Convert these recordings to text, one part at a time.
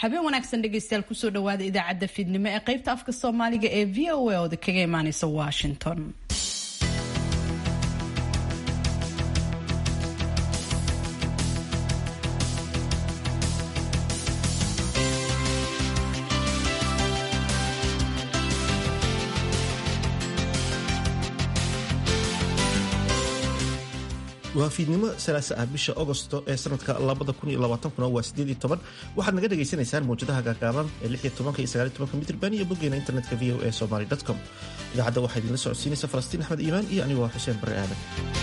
habeen wanaagsan dhegeystayaal kusoo dhawaada idaacadda fiidnimo ee qaybta afka soomaaliga ee v o a ooda kaga imaaneysa washington waa fiidnimo salaasa ah bisha agosto ee sanadka waa waxaad naga dhagaysanaysaan mawjadaha gaagaaban ee mitrban iyo boggeena internetka v o e somaly com idaacadda waxaa idinla socodsiinaysa falastiin axmed iimaan iyo anigoo xuseen bare aadan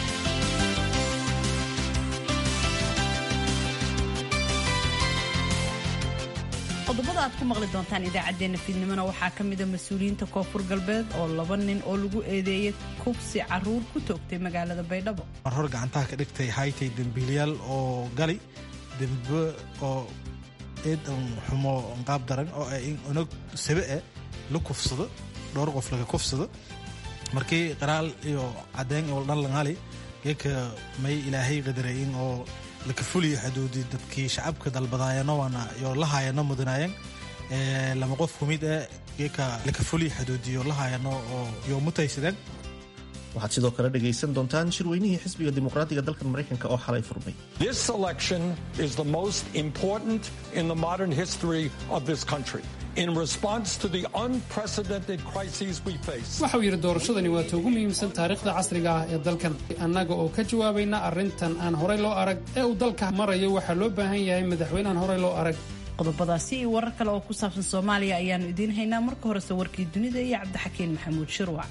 qodobada aad ku maqli doontaan idaacadeena fiidnimona waxaa ka mida mas-uuliyiinta koonfur galbeed oo laba nin oo lagu eedeeyay kubsi caruur ku toogtay magaalada baydhabo mar hor gacantaha ka dhigtay haytay dembiilayaal oo gali dembe oo eedan xumo qaab daran oo in unag sabe eh la kufsado dhowr qof laga kufsado markii qaraal iyo caddeyn oo dhan langali geeka may ilaahay qadarayin oo laka fuliyo xuduudi dadkii shacabka dalbadaayano waana iyo lahaayano mudanaayeen lama qof kumid eh geeka laka fuliyo xuduudiyo lahaayano oo iyo mutaysadeen waxaad sidoo kale dhegaysan doontaan shirweynihii xisbiga dimuqraadiga dalkan maraykanka oo xalay furmay This election is the most important in the modern history of this country. In response to the unprecedented crises we face, waxau yidhi doorashadani waa ta ugu muhiimsan taariikhda casriga ah ee dalkan annaga oo ka jawaabayna arrintan aan horey loo arag ee uu dalka marayo waxaa loo baahan yahay madaxweyne aan horey loo arag qodobadaasi iyo warar kale oo ku saabsan soomaaliya ayaanu idiin haynaa marka horese warkii dunida iyo cabdixakiin maxamuud shirwac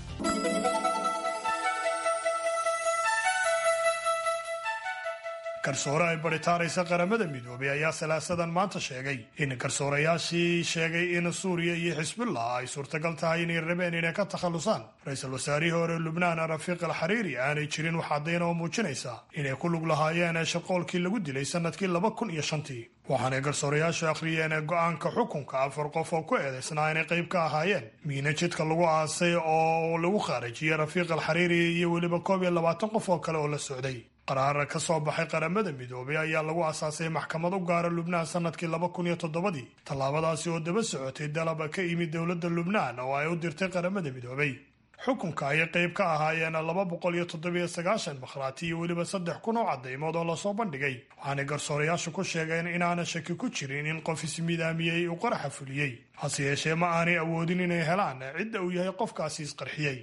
garsoore ay baritaaraysa qaramada midoobay ayaa salaasadan maanta sheegay in garsoorayaashii sheegay in suuriya iyo xisbullah ay suurtagal tahay inay rabeen inay ka takhallusaan ra-iisul wasaarihii hore lubnaan rafiiq al xariiri aanay jirin wax caddayn oo muujinaysa inay ku lug lahaayeen shaqoolkii lagu dilay sanadkii laba kun iyo shantii waxaanay garsoorayaashu akhriyeen go-aanka xukunka afar qof oo ku eedaysnaa inay qayb ka ahaayeen miina jidka lagu aasay oo lagu khaarijiyey rafiiq al xariiri iyo weliba koob iyo labaatan qof oo kale oo la socday qaraara ka soo baxay qaramada midoobay ayaa lagu asaasay maxkamad u gaara lubnaan sanadkii laba kun iyo toddobadii tallaabadaasi oo daba socotay dalaba ka yimid dowladda lubnaan oo ay u dirtay qaramada midoobay xukunka ayay qayb ka ahaayeen laba boqol iyo toddobiyo sagaashan makhraati iyo weliba saddex kun oo caddaymood oo lasoo bandhigay waxaanay garsoorayaashu ku sheegeen inaana shaki ku jirin in qof ismidaamiyey uu qaraxa fuliyey hase yeeshee ma aanay awoodin inay helaan cidda uu yahay qofkaasi isqarxiyey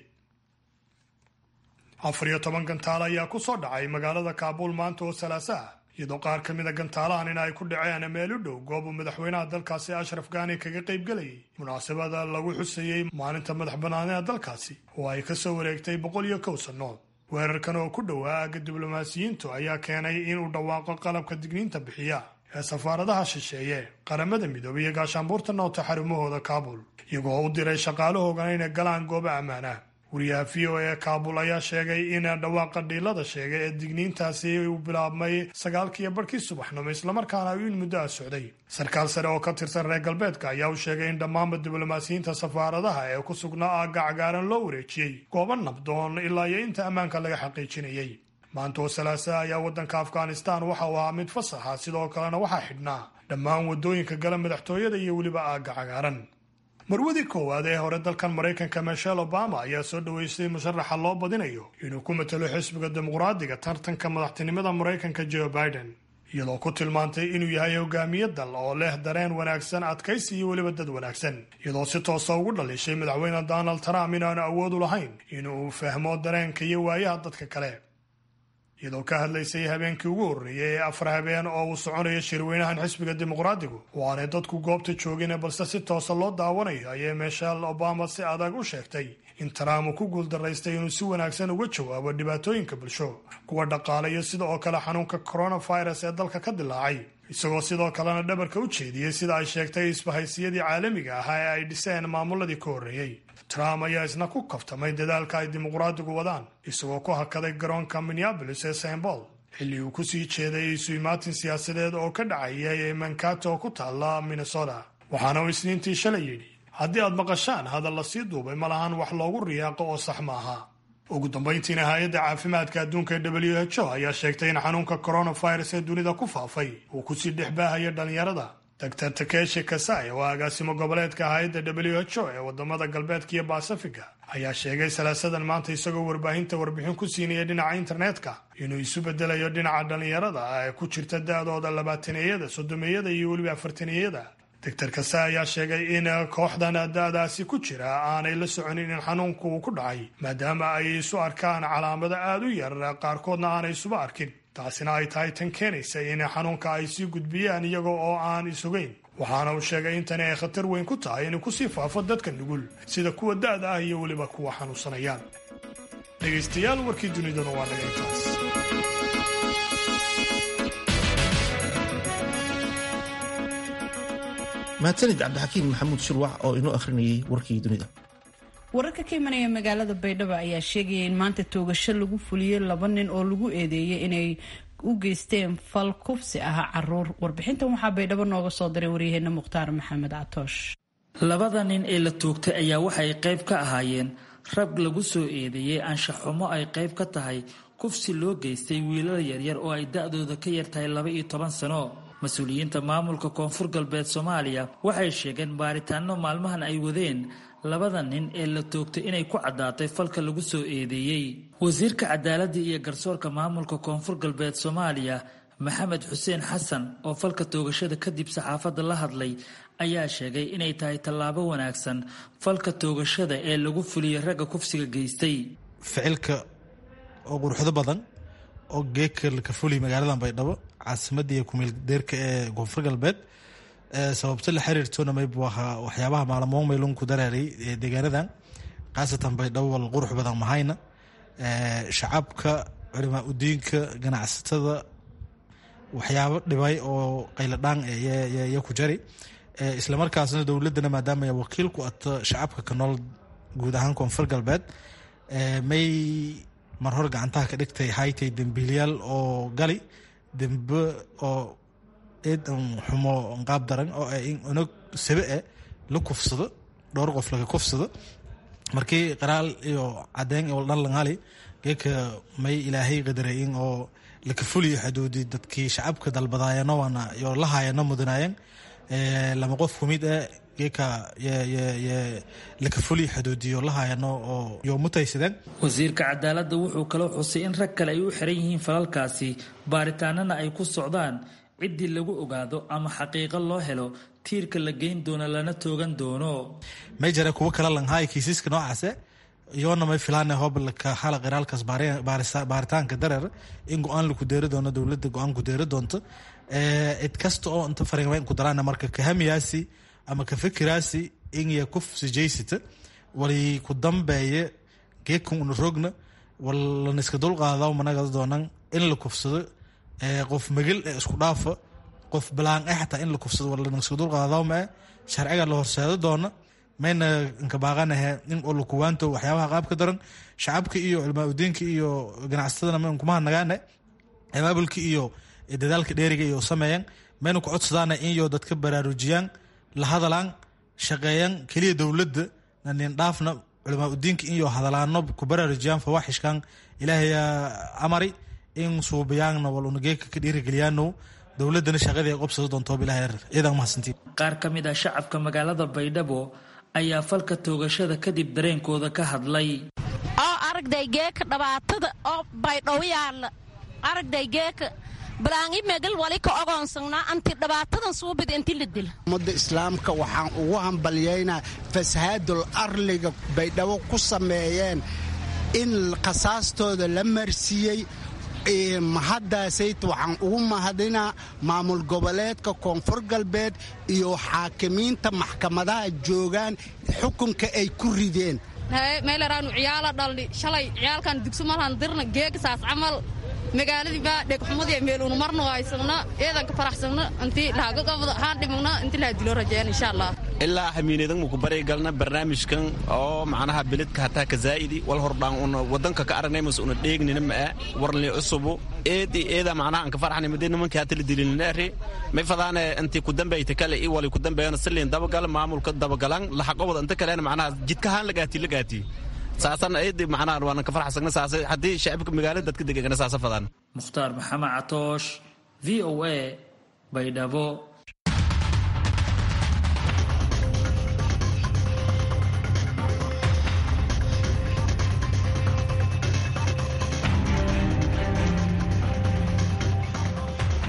afar iyo toban gantaal ayaa ku soo dhacay magaalada kaabuul maanta oo salaasa ah iyadoo qaar ka mida gantaalahan in ay ku dhaceen meel u dhow goob uu madaxweynaha dalkaasi ashraf gaani kaga qaybgelayay munaasabada lagu xusayey maalinta madax bannaanida dalkaasi oo ay ka soo wareegtay boqol iyo kow sannood weerarkan oo ku dhowaa aagga diblomaasiyiintu ayaa keenay inuu dhawaaqo qalabka digniinta bixiya ee safaaradaha shisheeye qaramada midoobay iyo gaashaanbuurta noota xarumahooda kaabul iyagoo u diray shaqaalahoogana inay galaan goobo ammaana wariyaha v o e kaabul ayaa sheegay in dhawaaqa dhiilada sheegay ee digniintaasi uu bilaabmay sagaalkiiyo barhkii subaxnimo islamarkaana uu in muddo ah socday sarkaal sare oo ka tirsan reer galbeedka ayaa u sheegay in dhammaanba diblomaasiyiinta safaaradaha ee ku sugnaa aagga cagaaran loo wareejiyey goobo nabdoon ilaa iyo inta ammaanka laga xaqiijinayay maanta oo salaasa ayaa waddanka afghanistan waxa uu ahaa mid fasaxa sidoo kalena waxaa xidhnaa dhammaan waddooyinka gala madaxtooyada iyo weliba aagga cagaaran marwadii koowaad ee hore dalkan maraykanka michelle obama ayaa soo dhoweystay musharaxa loo badinayo inuu ku matalo xisbiga dimuqraadiga tartanka madaxtinimada maraykanka joe biden iyadoo ku tilmaantay inuu yahay hogaamiye dal oo leh dareen wanaagsan adkaysi iyo weliba dad wanaagsan iyadoo si toosa ugu dhalishay madaxweyne donald trump inaanu awood u lahayn inuu fahmo dareenka iyo waayaha dadka kale iyadoo ka hadlaysay habeenkii ugu horreeyay ee afar habeen oo uu soconayo shirweynahan xisbiga dimuqraadigu oo aanay dadku goobta joogin balse si toosa loo daawanayo ayay michelle obama si adag u sheegtay in trump uu ku guuldaraystay inuu si wanaagsan uga jawaabo dhibaatooyinka bulsho kuwa dhaqaale iyo sida oo kale xanuunka coronavirus ee dalka ka dilaacay isagoo sidoo kalena dhabarka u jeediyey sida ay sheegtay isbahaysiyadii caalamiga ahaa ee ay dhiseen maamuladii ka horreeyey trump ayaa isna ku kaftamay dadaalka ay dimuqraadigu wadaan isagoo ku hakaday garoonka minneabolis ee st paul xilli uu ku sii jeeday isu-imaatin siyaasadeed oo ka dhacayay ee mankato oo ku taalla minnesota waxaana uu isniintii shalay yidhi haddii aad maqashaan hadal la sii duubay ma lahan wax loogu riyaaqo oo sax ma aha ugu dambayntiina hay-adda caafimaadka adduunka ee w h o ayaa sheegtay in xanuunka coronavirus ee dunida ku faafay uu kusii dhex baahaya dhallinyarada doctor takeshi kasai oo agaasimo goboleedka hay-adda w h o ee wadamada galbeedka iyo basafiga ayaa sheegay salaasadan maanta isagoo warbaahinta warbixin ku siinaya dhinaca internetka inuu isu bedelayo dhinaca dhallinyarada ee ku jirta da-dooda labaataneyada soddomeeyada iyo weliba afartaneyada doctor kase ayaa sheegay in kooxdan da-daasi ku jira aanay la soconin in xanuunku uu ku dhacay maadaama ay isu arkaan calaamado aada u yar qaarkoodna aanay isuba arkin taasina ay tahay tan keenaysa in xanuunka ay sii gudbiyaan iyaga oo aan isugayn waxaana uu sheegay in tani ay khatar weyn ku tahay inuu kusii faafo dadka nugul sida kuwa da-da ah iyo weliba kuwa xanuunsanayaan dhegaystayaal warkii duniduna waa naga intaas mahadsanid cabdixakiim maxamuud shirwac oo inoo akhrinayay warkii dunida wararka ka imanaya magaalada baydhabo ayaa sheegaya in maanta toogasho lagu fuliyey laba nin oo lagu eedeeyay inay u geysteen fal kufsi ah caruur warbixintan waxaa baydhabo nooga soo diray waryaheena mukhtaar maxamed catoosh labada nin ee la toogtay ayaa waxay qayb ka ahaayeen rag lagu soo eedeeyey anshaxumo ay qayb ka tahay kufsi loo geystay wiilal yaryar oo ay da-dooda ka yartahay laba iyo toban sano mas-uuliyiinta maamulka koonfur galbeed soomaaliya waxay sheegeen baaritaano maalmahan ay wadeen labada nin ee la toogtay inay ku caddaatay falka lagu soo eedeeyey wasiirka cadaaladda iyo garsoorka maamulka koonfur galbeed soomaaliya maxamed xuseen xasan oo falka toogashada kadib saxaafadda la hadlay ayaa sheegay inay tahay tallaabo wanaagsan falka toogashada ee lagu fuliyey ragga kufsiga geystay ficilka oo quruxdo badan oo geeka ka fuliy magaaladan baydhabo caasimadda iyo kumeel deerka ee koonfur galbeed sababto la xiriirtona maybu ahaa waxyaabaha maalmoon maylun ku daraaray deegaanadan khaasatan baydhabo wal qurux badan mahayna shacabka culimaa udiinka ganacsatada waxyaabo dhibay oo qayladhaan ya ku jari islamarkaasna dowladana maadaama wakiil ku ato shacabka ka nool guud ahaan koonfur galbeed may mar hor gacantaha ka dhigtay haytay dembiilyaal oo gali dembe oo eedan xumo qaab daran oo inog sabe e la kufsado dhowr qof laga kufsado markii qaraal iyo cadeyn dhan langali geeka may ilaahay qadarayin oo laka fuliyo xuduudi dadkii shacabka dalbadaayano waana iyo lahaayano mudanaayeen lama qof kumid e geeka laka fuliyo xuduudiyo lahaayano oo yo mutaysadeen wasiirka cadaaladda wuxuu kaloo xusay in rag kale ay u xiran yihiin falalkaasi baaritaanana ay ku socdaan ciddii lagu ogaado ama xaqiiqo loo helo tiirka la geyn doono lana toogan doono may jare kuwo kala langhaay kiisiska noocaase iyoona may filaana hobalka hala qiraalkaas baaritaanka dareer in go-aan laku deeri doono dowladda go-aan ku deeri doonto cid kasta oo inta fariimayn ku daraan marka kahamiyaasi ama ka fikiraasi inya kufsi jaysita wali ku dambeeye geekan una rogna walaniska dulqaada managa doonan in la kufsado qof magel ee isku dhaafa qof balaan e xataa in la kufsado walaniska dulqaadawma e sharciga la horseedo doona mayna inkabaaqanahe in oo lakuwaanto waxyaabaha qaabka daran shacabka iyo culmaa udiinka iyo ganacsatadana ma inkumaha nagaane abaabulka iyo dadaalka dheeriga iyo sameeyaan mayna ku codsadaana inyo dadka baraarujiyaan la hadalaan shaqeeyaan keliya dowladda nanin dhaafna culamaa udiinka inyo hadalaano ku baraarujiyaan fawaaxishkan ilaahayaa amari in suubayaanna wal unageeka ka dhiirigeliyaano dowladana shaqadii ay qobsado doonto bilaha ciidan mahadsantiin qaar ka mid ah shacabka magaalada baydhabo ayaa falka toogashada kadib dareenkooda ka hadlay oo aragday geeka dhibaatada oo baydhabo yaalla aragday geeka balaangi megal wali ka ogoonsanaa anti dhibaatadan suubid inti la dila ummadda islaamka waxaan ugu hambalyaynaa fasahaadul arliga baydhabo ku sameeyeen in khasaastooda la marsiiyey mahaddaasayt waxaan ugu mahadinaa maamul goboleedka koonfur galbeed iyo xaakimiinta maxkamadaha joogaan xukunka ay ku rideen meelaraanu ciyaala dhalni shalay ciyaalkan dugsumalhan dirna geegasaas camal magaaladii baa dhegxumadii meelunu marno haysagna eedanka faraxsagna intii laagagabda haan dhimagna intii laha dilo rajeen insha allah ilaa hamiinadan muku bari galna barnaamijkan oo macnaha beledka hataa ka zaa'idi wal hordhaan una wadanka ka aragnay mas una dheegnina ma'a warli cusubu eedi eeda macnaha anka farxani madee nimankii hata la dilininaari may fadaane intii ku dambayta kale i wali ku dambeeyana siliin dabagal maamulka dabagalan laxaqobada inta kalena macnaha jidkahaan lagaati lagaati saasana eedi macnaha waana ka farxsagna saas haddii shacibka magaalada dadka degana saasa fadaan mukhtaar maxamed catoosh v o a baydhabo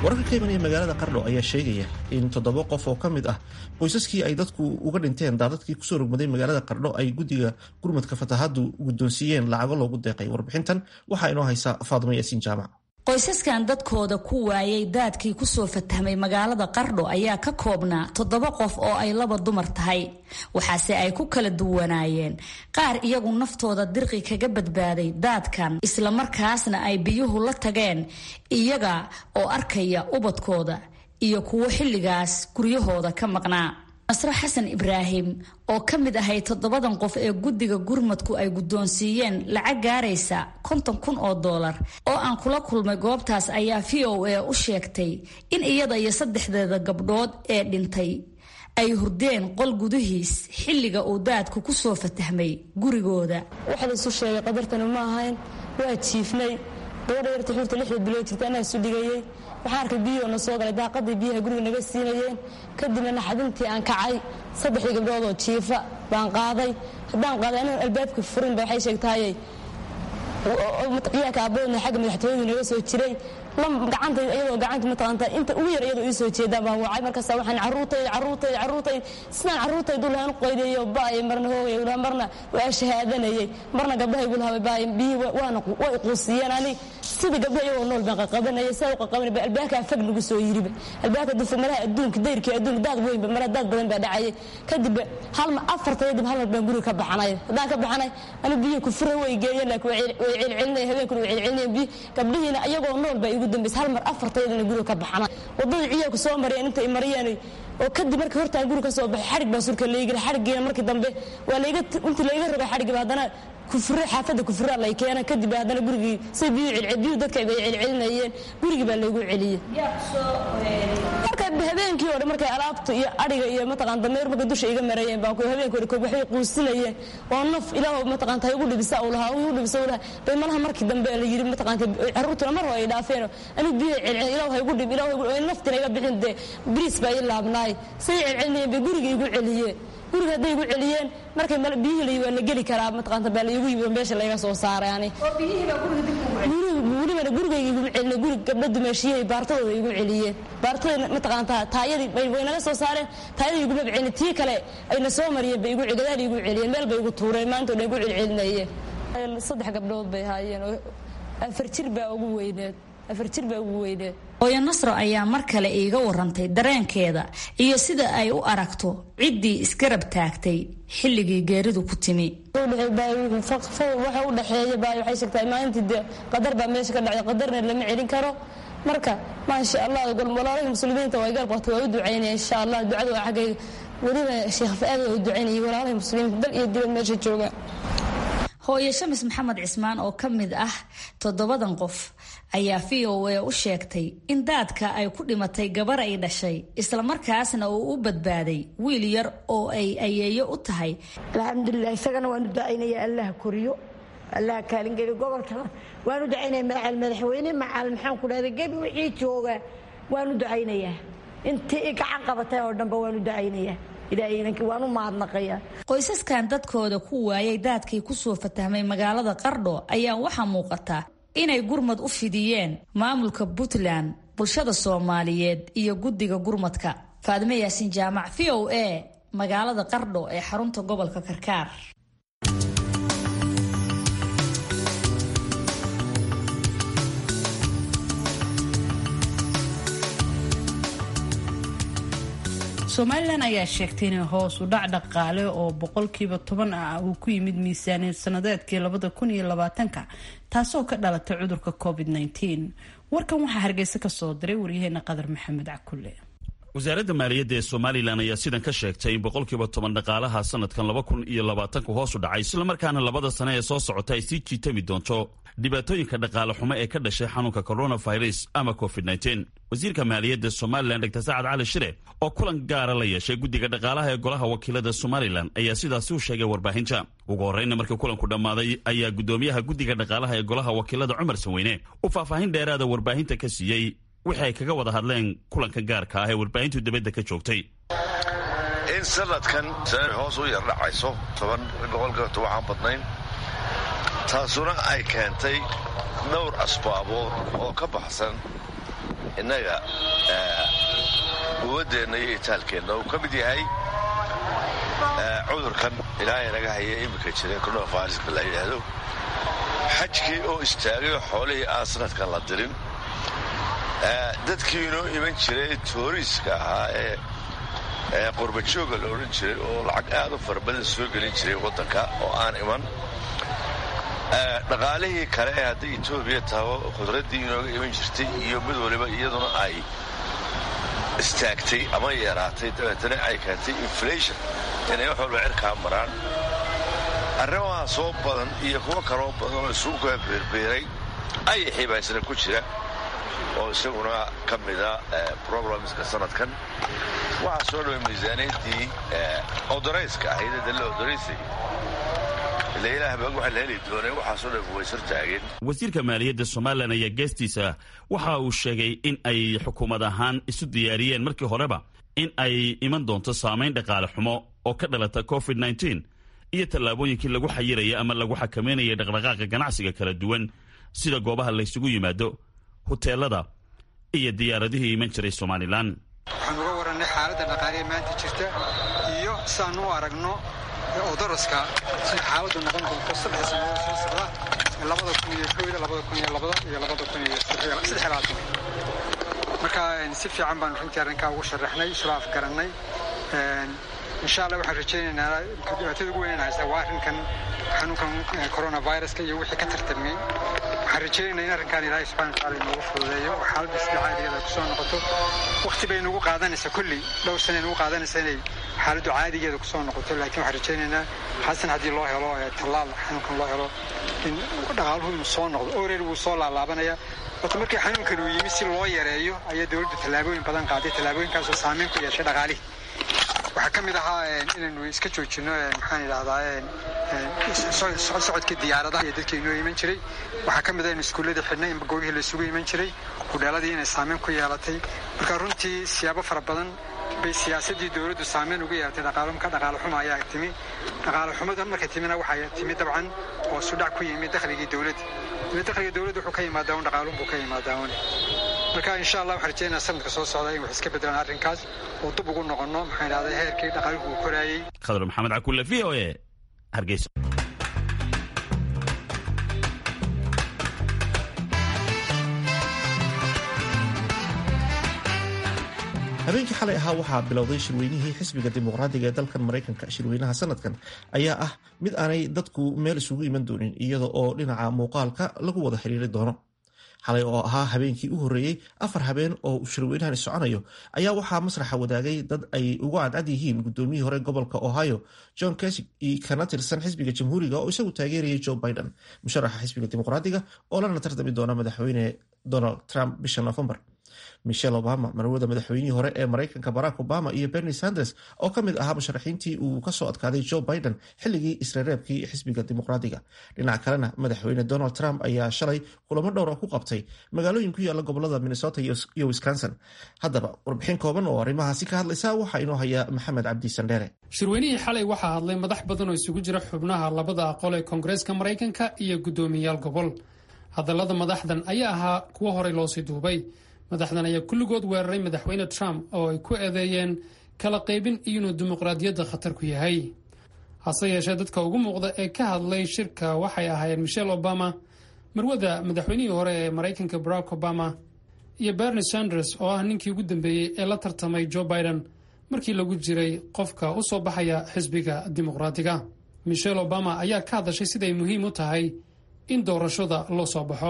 wararka ka imanaya magaalada qardho ayaa sheegaya in toddoba qof oo ka mid ah qoysaskii ay dadku uga dhinteen daadadkii kusoo rogmaday magaalada qardho ay guddiga gurmadka fatahaadu guddoonsiiyeen lacago loogu deeqay warbixintan waxaa inoo haysa faadimo yaasiin jaamac qoysaskan dadkooda ku waayay daadkii kusoo fatahmay magaalada qardho ayaa ka koobnaa toddoba qof oo ay laba dumar tahay waxaase ay ku kala duwanaayeen qaar iyagu naftooda dirqi kaga badbaaday daadkan islamarkaasna ay biyuhu la tageen iyaga oo arkaya ubadkooda iyo kuwo xilligaas guryahooda ka maqnaa nasro xasan ibraahim oo ka mid ahay toddobadan qof ee guddiga gurmadku ay guddoonsiiyeen lacag gaaraysa konton kun oo doolar oo aan kula kulmay goobtaas ayaa v o a u sheegtay in iyada iyo saddexdeeda gabdhood ee dhintay ay hurdeen qol gudihiis xilliga uu daadku ku soo fatahmay gurigooda waxa laisu sheegay qadartani ma ahayn waa jiifnay gabadha yarta xurta lixda bilood jirta anaa isu dhigayey waxaan arkay biyihoo na soo galay daaqadii biyaha guriga naga siinayeen kadibna naxadintii aan kacay saddexdii gabdhood oo jiifa baan qaaday haddaan qaaday anigon albaabka furinba waxay sheegtahayey ciyaarka aabadoodna xagga madaxtooyadu naga soo jiray gacanta iyadoo gacanta mataqaanta inta ugu yar iyadoo ii soo jeedaan baan wacay markaasa waxaan carruurtayda carruurtayda carruurtayda sidaan carruurtaydu lahaan qoydayo ba'ay marna hoogay lahaa marna waa shahaadanayay marna gabdhahaygu lahaa ba'ay biyihii waana way quusiyeen ani sida gabdha iyagoo nool baan qaqabanayay saa u qaqabanay albaabkaa fag nagu soo yiriba albaabka dufa malaha adduunka dayrkii adduunka daad weynba mara daad badan baa dhacayay kadib halma afartaya dib hal mar baan guriga ka baxanay haddaan ka baxanay ani biyihii kufura way geeyeen laakiin way celcelinaya habeenkuna way celcelinayeen biyi gabdhihiina iyagoo nool baa igu dambaysa hal mar afartayadana guriga ka baxana wadadii ciyaarku soo mariyeen inta ay mariyeen oo kadib markii hortaan guriga ka soo baxay xarig baa surka laygila xarigiina markii dambe waa layga intii layga rogay xarigiba haddana kufure xaafadda kufuraa lay keena kadib haddana gurigii say biyu celcel biyu dadka bay celcelinayeen gurigii baa laygu celiyey marka habeenkii oo dhan markay alaabta iyo adhiga iyo mataqaan dameer markay dusha iga marayeen baa habeenkii hore waxbay quusinayeen oo naf ilaah mataqaanta igu dhibisa uu lahaa igu dhibisa uu lahaa bay malaha markii dambe la yiri mataqaanta carruurtuna mar hore ay dhaafeen anigu biyo celcel ilaah ha igu dhib ilaah igu naftina iga bixin dee biriis baa ii laabnaay say celcelinayeen bay guriga igu celiyeen guriga hadday igu celiyeen markay biyihii layi waa la geli karaa mataqaanta baa laygu yimid meesha layga soo saaray ani welibana gurigayga iguma celina guri gabdho dumeeshiyahay baartadooda igu celiyeen baartada mataqaanta taayadii way naga soo saareen taayadii iguma celin tii kale ayna soo mariyeen bay igu gadaal igu celiyeen meel bay igu tuureen maanta o dhan igu celcelinayeen saddex gabdhood bay haayeen oo afar jir baa ugu weyneed afar jir baa ugu weyneed hooyo nasro ayaa mar kale iiga warantay dareenkeeda iyo sida ay u aragto ciddii isgarab taagtay xilligii geeridu ku timi waxa u dhexeeya baay waxay sheegtaa maalintii dee qadar baa meesha ka dhacday qadarna lama celin karo marka maasha allah walaalahii muslimiinta waa garab qabta waa u ducaynaya insha allah ducada waa xaggayga weliba sheekh fa-aad waa u ducaynayay walaalahii muslimiinta dal iyo dibad meesha jooga hooye shamis maxamed cismaan oo ka mid ah toddobadan qof ayaa v o a u sheegtay in daadka ay ku dhimatay gabar ay dhashay islamarkaasna uu u badbaaday wiil yar oo ay ayeeyo u tahay alxamdulilah isagana waanu ducaynaya allah koriyo allah kaalingeli gobolka waanu ducaynaya macal madaxweyne macal maxaan ku dhahda gebi wixii jooga waanu ducaynayaa intii i gacan qabatay oo dhanba waanu ducaynayaa waanu mahadnaqaya qoysaskan dadkooda ku waayay daadkii kusoo fatahmay magaalada qardho ayaa waxaa muuqata inay gurmad u fidiyeen maamulka puntland bulshada soomaaliyeed iyo guddiga gurmadka faadime yaasin jaamac v o a magaalada qardho ee xarunta gobolka karkaar somalilan ayaa sheegtay inay hoos u dhac dhaqaale oo boqolkiiba toban ah uu ku yimid miisaaniyad sanadeedkii labada kun iyo labaatanka taasoo ka dhalatay cudurka covid nteen warkan waxaa hargeysa ka soo diray waryaheena qadar maxamed cakulle wasaaradda maaliyadda ee somalilan ayaa sidan ka sheegtay in boqolkiiba toban dhaqaalaha sanadkan laba kun iyo labaatanku hoos u dhacay islamarkaana labada sane ee soo socota ay sii jiitami doonto dhibaatooyinka dhaqaale xumo ee ka dhashay xanuunka coronavirus ama covid nteen wasiirka maaliyadda somalilan dr sacad cali shire oo kulan gaara la yeeshay guddiga dhaqaalaha ee golaha wakiilada somalilan ayaa sidaasi u sheegay warbaahinta ugu horreyna markii kulanku dhammaaday ayaa guddoomiyaha guddiga dhaqaalaha ee golaha wakiilada cumar sanweyne u faahfaahin dheeraada warbaahinta ka siiyey wixii ay kaga wada hadleen kulanka gaarka ah ee warbaahintu dibadda ka joogtay in sanadkan hoos u yardhacayso toban boqolkiiba tobanaan badnayn taasuna ay keentay dhowr asbaabood oo ka baxsan innaga quwaddeenna iyo itaalkeenna uu ka mid yahay cudurkan ilaahay naga haya iminka jira coronaviruska la yidhaahdo xajkii oo istaagay oo xoolihii aan sanadkan la dirin dadkii inoo iman jiray tooriiska ahaa ee qurbajooga la odhan jiray oo lacag aad u fara badan soo gelin jiray waddanka oo aan iman dhaqaalihii kale ee hadday etoobiya taho khudraddii inooga iman jirtay iyo mid waliba iyaduna ay istaagtay ama yaraatay dabeetana ay keentay inflation inay wax walba cirkaa maraan arrimaha soo badan iyo kuwo kaloo badan oo isugu kaa beerbeeray ayaxii baa isna ku jira oo isaguna ka mida problemska sanadkan waxaa soo dhaway miisaaniyaddii odorayska ahayd dalla odoraysay ila ilaah baa waxa la heli doonay waxaasoo dhan waysar taageen wasiirka maaliyadda somalilan ayaa geestiisa waxa uu sheegay in ay xukuumad ahaan isu diyaariyeen markii horeba in ay iman doonto saamayn dhaqaale xumo oo ka dhalata covid nteen iyo tallaabooyinkii lagu xayiraya ama lagu xakameynaya dhaqdhaqaaqa ganacsiga kala duwan sida goobaha laysugu yimaado huteelada iyo diyaaradihii iman jiray somalilan waxaan uga warannay xaaladda dhaqaaliya maanta jirta iyo siaan u aragno odoroska sida xaaladdu noqon doonto saddex sannadood soo socda labada kun iyo kooda labada kun iyo labada iyo labada kun iyo saddex labaatan marka si fiican baanu runtii arrinkaa ugu sharaxnay isula afgarannay insha allah waxaan rajaynaynaa dhibaatada ugu weyn haysta waa arrinkan xanuunkan coronaviruska iyo wixii ka tartamay waxaan rajaynaynaa in arrinkan ilaahay subxana wataala inoogu fududeeyo oo xaaladda sida caadigeeda ku soo noqoto waqti bay nagu qaadanaysaa kulli dhowr sana nagu qaadanaysaa inay xaaladdu caadigeeda ku soo noqoto laakiin waxaan rajaynaynaa xasan haddii loo helo tallaal xanuunkan loo helo in dhaqaaluhu inuu soo noqdo oreer wuu soo laalaabanaya horta markii xanuunkan uu yimi si loo yareeyo ayaa dowladdu tallaabooyin badan qaaday tallaabooyinkaasoo saameyn ku yeeshay dhaqaalihii waxaa ka mid ahaa inaynu iska joojinno maxaan idhahdaa socodkii diyaaradaha iyo dadkii inoo iman jiray waxaa ka mid ah inu iskuulladii xidhnay in goobihii laysugu iman jiray hudheeladii inay saameyn ku yeelatay marka runtii siyaabo fara badan bay siyaasaddii dowladdu saameyn ugu yeelatay dhaqaalumka dhaqaale xuma ayaa timi dhaqaale xumada markay timina waxaa timi dabcan oo sudhac ku yimi dakhligii dowladda ila dakhliga dowladda wuxuu ka yimaadaa un dhaqaalun buu ka yimaadaa un marka insha allah waxaan rajeynaa sanadka soo socda in wax iska bedelaan arrinkaas oo dib ugu noqonno maxaan idhahdaa heerkii dhaqaaluhu uu koraayey khadar maxamed cakulle v o e hargeysa habeenkii xalay ahaa waxaa bilowday shirweynihii xisbiga dimuqraadiga ee dalkan maraykanka shirweynaha sanadkan ayaa ah mid aanay dadku meel isugu iman doonin iyada oo dhinaca muuqaalka lagu wada xiriiri doono xalay oo ahaa habeenkii u horreeyey afar habeen oo shirweynahan soconayo ayaa waxaa masraxa wadaagay dad ay ugu cadcad yihiin gudoomiyihii hore gobolka ohio john kesig kana tirsan xisbiga jamhuuriga oo isagu taageerayay joe biden musharaxa xisbiga dimuqraadiga oo lana tartami doona madaxweyne donald trump bisha novembar michelle obama marwada madaxweynihii hore ee maraykanka barack obama iyo bernie sanders oo ka mid ahaa musharaxiintii uu kasoo adkaaday joe biden xilligii isreereebkii xisbiga dimuqraadiga dhinaca kalena madaxweyne donald trump ayaa shalay kulamo dhowra ku qabtay magaalooyin ku yaala gobolada minnesota iyo wisconsin haddaba warbixin kooban oo arrimahaasi ka hadlaysa waxaa inoo haya maxamed cabdi sandheere shirweynihii xalay waxaa hadlay madax badan oo isugu jira xubnaha labada aqol ee koongareeska maraykanka iyo guddoomiyayaal gobol hadallada madaxdan ayaa ahaa kuwo horey loosii duubay madaxdan ayaa kulligood weeraray madaxweyne trump oo ay ku eedeeyeen kala qaybin iyo inuu dimuqraadiyadda khatar ku yahay hase yeeshee dadka ugu muuqda ee ka hadlay shirka waxay ahaayeen michelle obama marwada madaxweynihii hore ee maraykanka barack obama iyo bernie sanders oo ah ninkii ugu dambeeyey ee la tartamay joe biden markii lagu jiray qofka u soo baxaya xisbiga dimuqraadiga michelle obama ayaa ka hadashay siday muhiim u tahay in doorashada loo soo baxo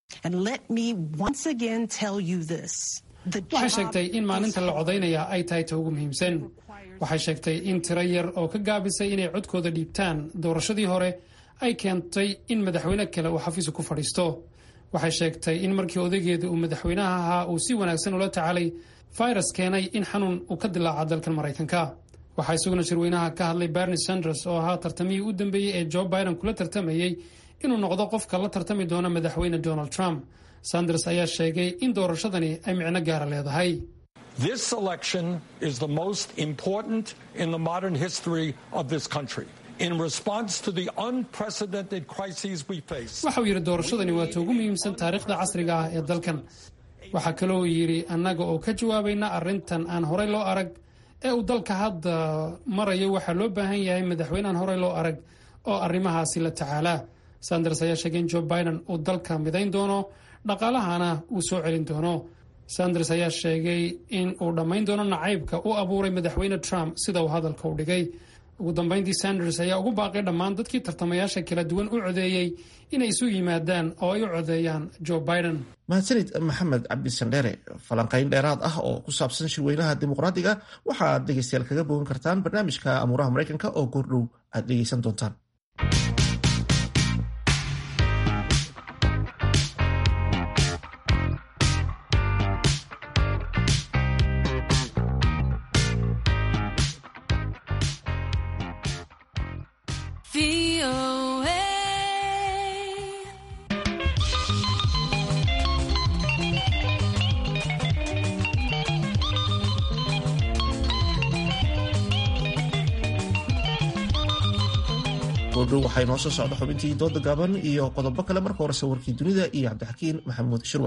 waxay sheegtay in maalinta la codaynaya ay tahay ta ugu muhiimsan waxay sheegtay in tiro yar oo ka gaabisay inay codkooda dhiibtaan doorashadii hore ay keentay in madaxweyne kale uu xafiisu ku fadhiisto waxay sheegtay in markii odaygeeda uu madaxweynaha ahaa uu si wanaagsan ula tacaalay virus keenay in xanuun uu ka dilaaca dalkan maraykanka waxaa isaguna shirweynaha ka hadlay bernie sanders oo ahaa tartamihii u dambeeyey ee joe biden kula tartamayey inuu noqdo qofka la tartami doona madaxweyne donald trump sanders ayaa sheegay in doorashadani ay micno gaara leedahay This election is the most important in the modern history of this country. In response to the unprecedented crises we face, waxa uu yidhi doorashadani waa ta ugu muhiimsan taariikhda casriga ah ee dalkan waxaa kaloo yidhi annaga oo ka jawaabayna arrintan aan horey loo arag ee uu dalka hadda marayo waxaa loo baahan yahay madaxweyneaan horey loo arag oo arrimahaasi la tacaalaa sanders ayaa sheegay in joe biden uu dalka midayn doono dhaqaalahana uu soo celin doono sanders ayaa sheegay in uu dhammayn doono nacaybka u abuuray madaxweyne trump sida uu hadalka u dhigay ugu dambayntii sanders ayaa ugu baaqay dhammaan dadkii tartamayaasha kala duwan u codeeyey inay isu yimaadaan oo ay u codeeyaan joe biden mahadsanid maxamed cabdisandheere falanqayn dheeraad ah oo ku saabsan shirweynaha dimuqraadiga waxaad dhegeystayaal kaga bogan kartaan barnaamijka amuuraha maraykanka oo goordhow aad dhegeysan doontaan goordhow waxaa inoo soo socda xubintii dooda gaaban iyo qodobo kale marka horese warkii dunida iyo cabdixakiin maxamuud shirwa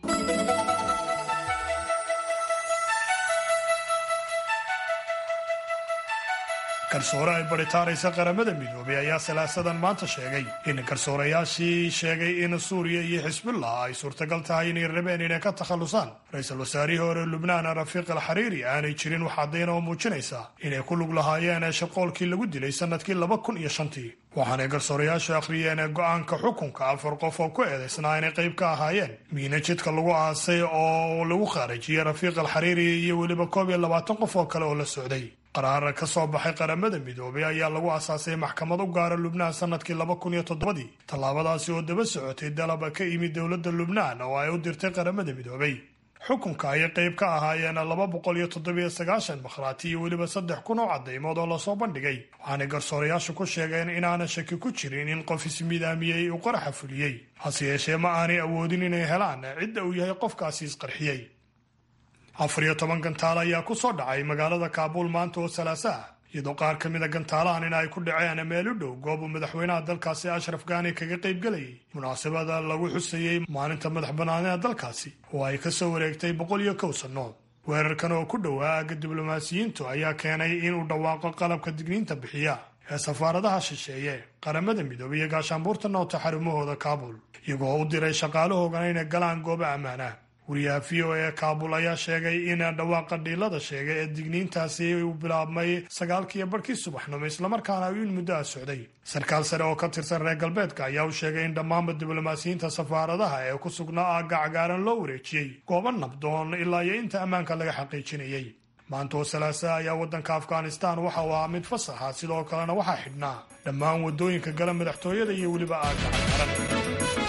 garsoore ay baritaaraysa qaramada midoobay ayaa salaasadan maanta sheegay in garsoorayaashii sheegay in suuriya iyo xisbullah ay suurtagal tahay inay rabeen inay ka takhallusaan ra-iisul wasaarihii hore lubnaan rafiiq al xariiri aanay jirin wax caddayn oo muujinaysa inay ku lug lahaayeen shaqoolkii lagu dilay sannadkii laba kun iyo shantii waxaanay garsoorayaashu akhriyeen go-aanka xukunka afar qof oo ku eedaysnaa inay qayb ka ahaayeen miina jidka lagu aasay oo lagu khaarijiyey rafiiq al xariiri iyo weliba koob iyo labaatan qof oo kale oo la socday qaraar ka soo baxay qaramada midoobay ayaa lagu asaasay maxkamad u gaara lubnaan sannadkii laba kun iyo toddobadii tallaabadaasi oo daba socotay dalaba ka yimid dowladda lubnaan oo ay u dirtay qaramada midoobay xukunka ayay qayb ka ahaayeen laba boqol iyo toddobiyo sagaashan makhraati iyo weliba saddex kun oo caddaymood oo lasoo bandhigay waxaanay garsoorayaashu ku sheegeen inaana shaki ku jirin in qof ismidaamiyey uu qaraxa fuliyey hase yeeshee ma aanay awoodin inay helaan cidda uu yahay qofkaasi isqarxiyey afar iyo toban gantaal ayaa ku soo dhacay magaalada kaabuul maanta oo salaasa ah iyadoo qaar ka mida gantaalahan in ay ku dhaceen meel u dhow goob uu madaxweynaha dalkaasi ashraf gaani kaga qayb gelayay munaasabada lagu xusayey maalinta madax bannaanida dalkaasi oo ay ka soo wareegtay boqol iyo kow sannood weerarkan oo ku dhowaa aagga diblomaasiyiintu ayaa keenay inuu dhawaaqo qalabka digniinta bixiya ee safaaradaha shisheeye qaramada midoobay iyo gaashaanbuurta noota xarumahooda kaabul iyagoo u diray shaqaalahoogana inay galaan gooba ammaanah wariyaha v o e kaabul ayaa sheegay in dhawaaqa dhiilada sheegay ee digniintaasi uu bilaabmay sagaalkiiyo barhkii subaxnimo islamarkaana in muddo a socday sarkaal sare oo ka tirsan reer galbeedka ayaa u sheegay in dhammaanba diblomaasiyiinta safaaradaha ee ku sugnaa aagga cagaaran loo wareejiyey goobo nabdoon ilaa iyo inta ammaanka laga xaqiijinayay maanta oo salaasa ayaa waddanka afghanistan waxa uu ahaa mid fasaxa sidoo kalena waxaa xidhnaa dhammaan waddooyinka gala madaxtooyada iyo weliba aagga cagaaran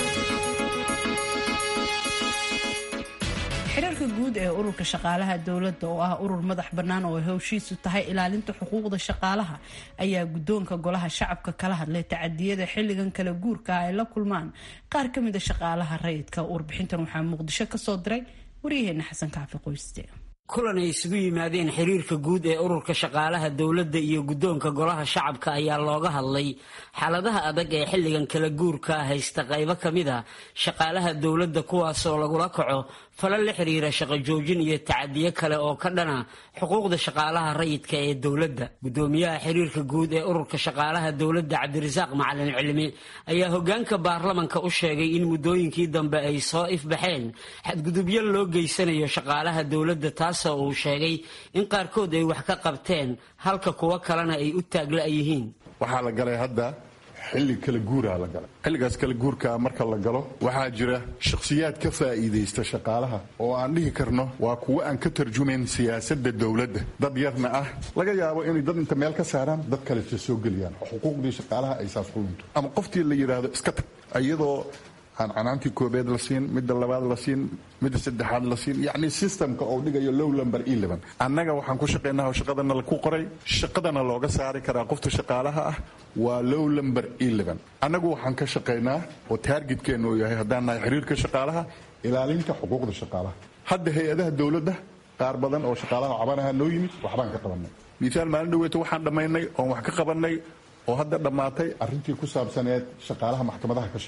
xiriirka guud ee ururka shaqaalaha dowladda oo ah urur madax bannaan oo howshiisu tahay ilaalinta xuquuqda shaqaalaha ayaa guddoonka golaha shacabka kala hadlay tacadiyada xilligan kala guurka ay la kulmaan qaar ka mida shaqaalaha rayidka warbixintan waxaa muqdisho kasoo diray waryaheena xasan kaafi qoyste kulan ay isugu yimaadeen xiriirka guud ee ururka shaqaalaha dowladda iyo guddoonka golaha shacabka ayaa looga hadlay xaaladaha adag ee xilligan kala guurka haysta qaybo ka mid a shaqaalaha dowladda kuwaasoo lagula kaco falal la xiriira shaqo joojin iyo tacadiyo kale oo ka dhana xuquuqda shaqaalaha rayidka ee dowladda guddoomiyaha xiriirka guud ee ururka shaqaalaha dowladda cabdirasaaq macalin cilmi ayaa hogaanka baarlamanka u sheegay in muddooyinkii dambe ay soo ifbaxeen xadgudubyo loo geysanayo shaqaalaha dowladda taasoo uu sheegay in qaarkood ay wax ka qabteen halka kuwo kalena ay u taagla yihiin waxaa la galay hadda xilli kala guuraa la galay xilligaas kala guurkaa marka la galo waxaa jira shakhsiyaad ka faa'iidaysta shaqaalaha oo aan dhihi karno waa kuwo aan ka tarjumayn siyaasadda dowladda dad yarna ah laga yaabo inay dad inta meel ka saaraan dad kaleta soo geliyaan oo xuquuqdii shaqaalaha ay saas ku lunto ama qoftii la yidhaahdo iska tag iyadoo aan canaantii koobeed la siin midda labaad la siin midda saddexaad la siin yacni systemka oo dhigayo low lumber eleven annaga waxaan ku shaqaynaa oo shaqadana ku qoray shaqadana looga saari karaa qofta shaqaalaha ah waa low lumber eleven annagu waxaan ka shaqaynaa oo taargetkeennu uu yahay haddaan nahay xiriirka shaqaalaha ilaalinta xuquuqda shaqaalaha hadda hay-adaha dowladda qaar badan oo shaqaalaha cabanaha noo yimid waxbaan ka qabanay misaal maalin dhaweeto waxaan dhammaynay oon wax ka qabanay oo hadda dhammaatay arrintii ku saabsaneed shaqaalaha maxkamadaha ka shaqeeya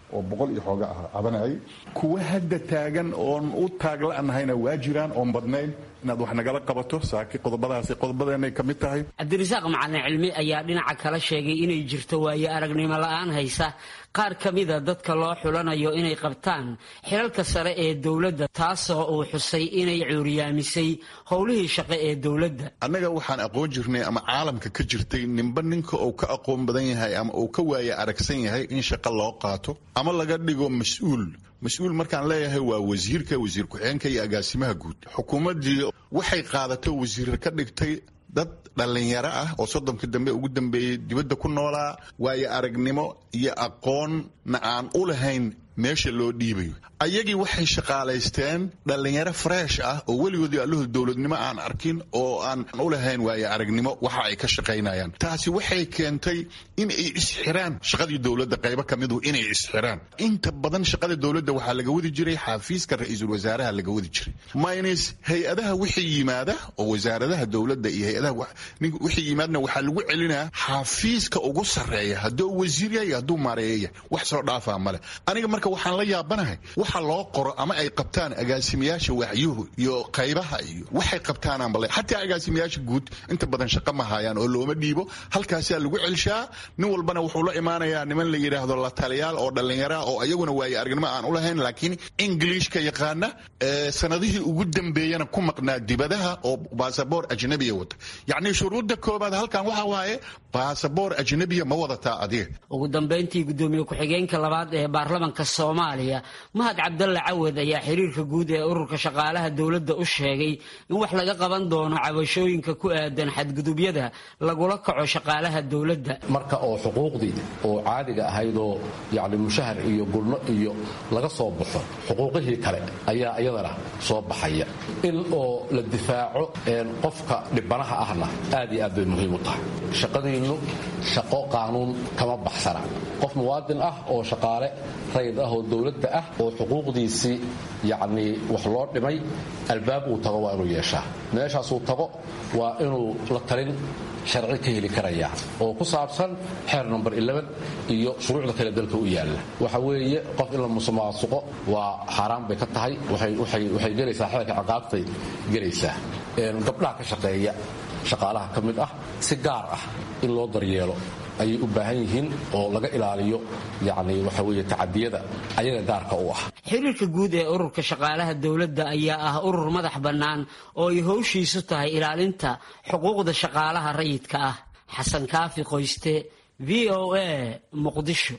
oo boqol iyo xooga ah cabanayay kuwa hadda taagan oon u taagla'nahayna waa jiraan oon badnayn inaad wax nagala qabato saaki qodobadaasi qodobadeenay ka mid tahay cabdirasaaq macalin cilmi ayaa dhinaca kala sheegay inay jirto waayo aragnimo la-aan haysa qaar ka mida dadka loo xulanayo inay qabtaan xilalka sare ee dowladda taasoo uu xusay inay cuuriyaamisay howlihii shaqo ee dowladda annaga waxaan aqoon jirnay ama caalamka ka jirtay ninba ninka uu ka aqoon badan yahay ama uu ka waaya aragsan yahay in shaqo loo qaato ama laga dhigo mas-uul mas-uul markaan leeyahay waa wasiirka wasiir ku-xigeenka iyo agaasimaha guud xukuumaddii waxay qaadato wasiir ka dhigtay dad dhallinyaro ah oo soddonka dambe ugu dambeeyey dibadda ku noolaa waayo aragnimo iyo aqoonna aan u lahayn meesha loo dhiibayo ayagii waxay shaqaalaysteen dhallinyaro freesh ah oo weligoodii allahood dowladnimo aan arkin oo aan u lahayn waayo aragnimo waxa ay ka shaqaynayaan taasi waxay keentay in ay isxiraan shaqadii dowladda qaybo ka midu inay isxiraan inta badan shaqada dowladda waxaa laga wadi jiray xafiiska ra-iisul wasaaraha laga wadi jiray minus hay-adaha wixii yimaada oo wasaaradaha dowladda iyo hay-adaha wixii yimaadna waxaa lagu celinaa xafiiska ugu sarreeya hadduu wasiir yahay hadduu maareeya wax soo dhaafaa male aniga marka waxaan la yaabanahay waxa loo qoro ama ay qabtaan agaasimayaasha waaxyuhu iyo qaybaha iyo waxay qabtaanaan bale xataa agaasimayaasha guud inta badan shaqo ma hayaan oo looma dhiibo halkaasaa lagu celshaa nin walbana wuxuu la imaanayaa niman la yidhaahdo la taliyaal oo dhallinyara oo ayaguna waaye aragnimo aan u lahayn laakiin ingiliishka yaqaana sanadihii ugu dambeeyana ku maqnaa dibadaha oo baasaboor ajnabiya wata yacni shuruudda koobaad halkan waxa waaye baasaboor ajnabiya ma wadataa adiga ugu dambayntii gudoomiye ku-xigeenka labaad ee baarlamanka soomaaliya mahad cabdalle cawad ayaa xiriirka guud ee ururka shaqaalaha dowladda u sheegay in wax laga qaban doono cabashooyinka ku aadan xadgudubyada lagula kaco shaqaalaha dowladda marka oo xuquuqdii oo caadiga ahaydoo yacni mushahar iyo gulno iyo laga soo baxo xuquuqihii kale ayaa iyadana soo baxaya in oo la difaaco qofka dhibanaha ahna aad iyo aad bay muhiim u tahay shaqadiinnu shaqo qaanuun kama baxsana qof muwaadin ah oo shaqaale rayid ah oo dowladda ah oo xuquuqdiisii yacnii wax loo dhimay albaab uu tago waa inuu yeeshaa meeshaasuu tago waa inuu la talin sharci ka heli karaya oo ku saabsan xeer number iyo shuruucda kale dalka u yaalla waxa weeye qof in la musuqmaasuqo waa xaaraan bay ka tahay waxay gelaysaa xeerka ciqaabtay gelaysaa gabdhaha ka shaqeeya shaqaalaha ka mid ah si gaar ah in loo daryeelo ayay u baahan yihiin oo laga ilaaliyo yacni waxa weeye tacadiyada ayaga gaarka u ah xiriirka guud ee ururka shaqaalaha dowladda ayaa ah urur madax bannaan oo ay howshiisu tahay ilaalinta xuquuqda shaqaalaha rayidka ah xasan kaafi qoyste v o a muqdisho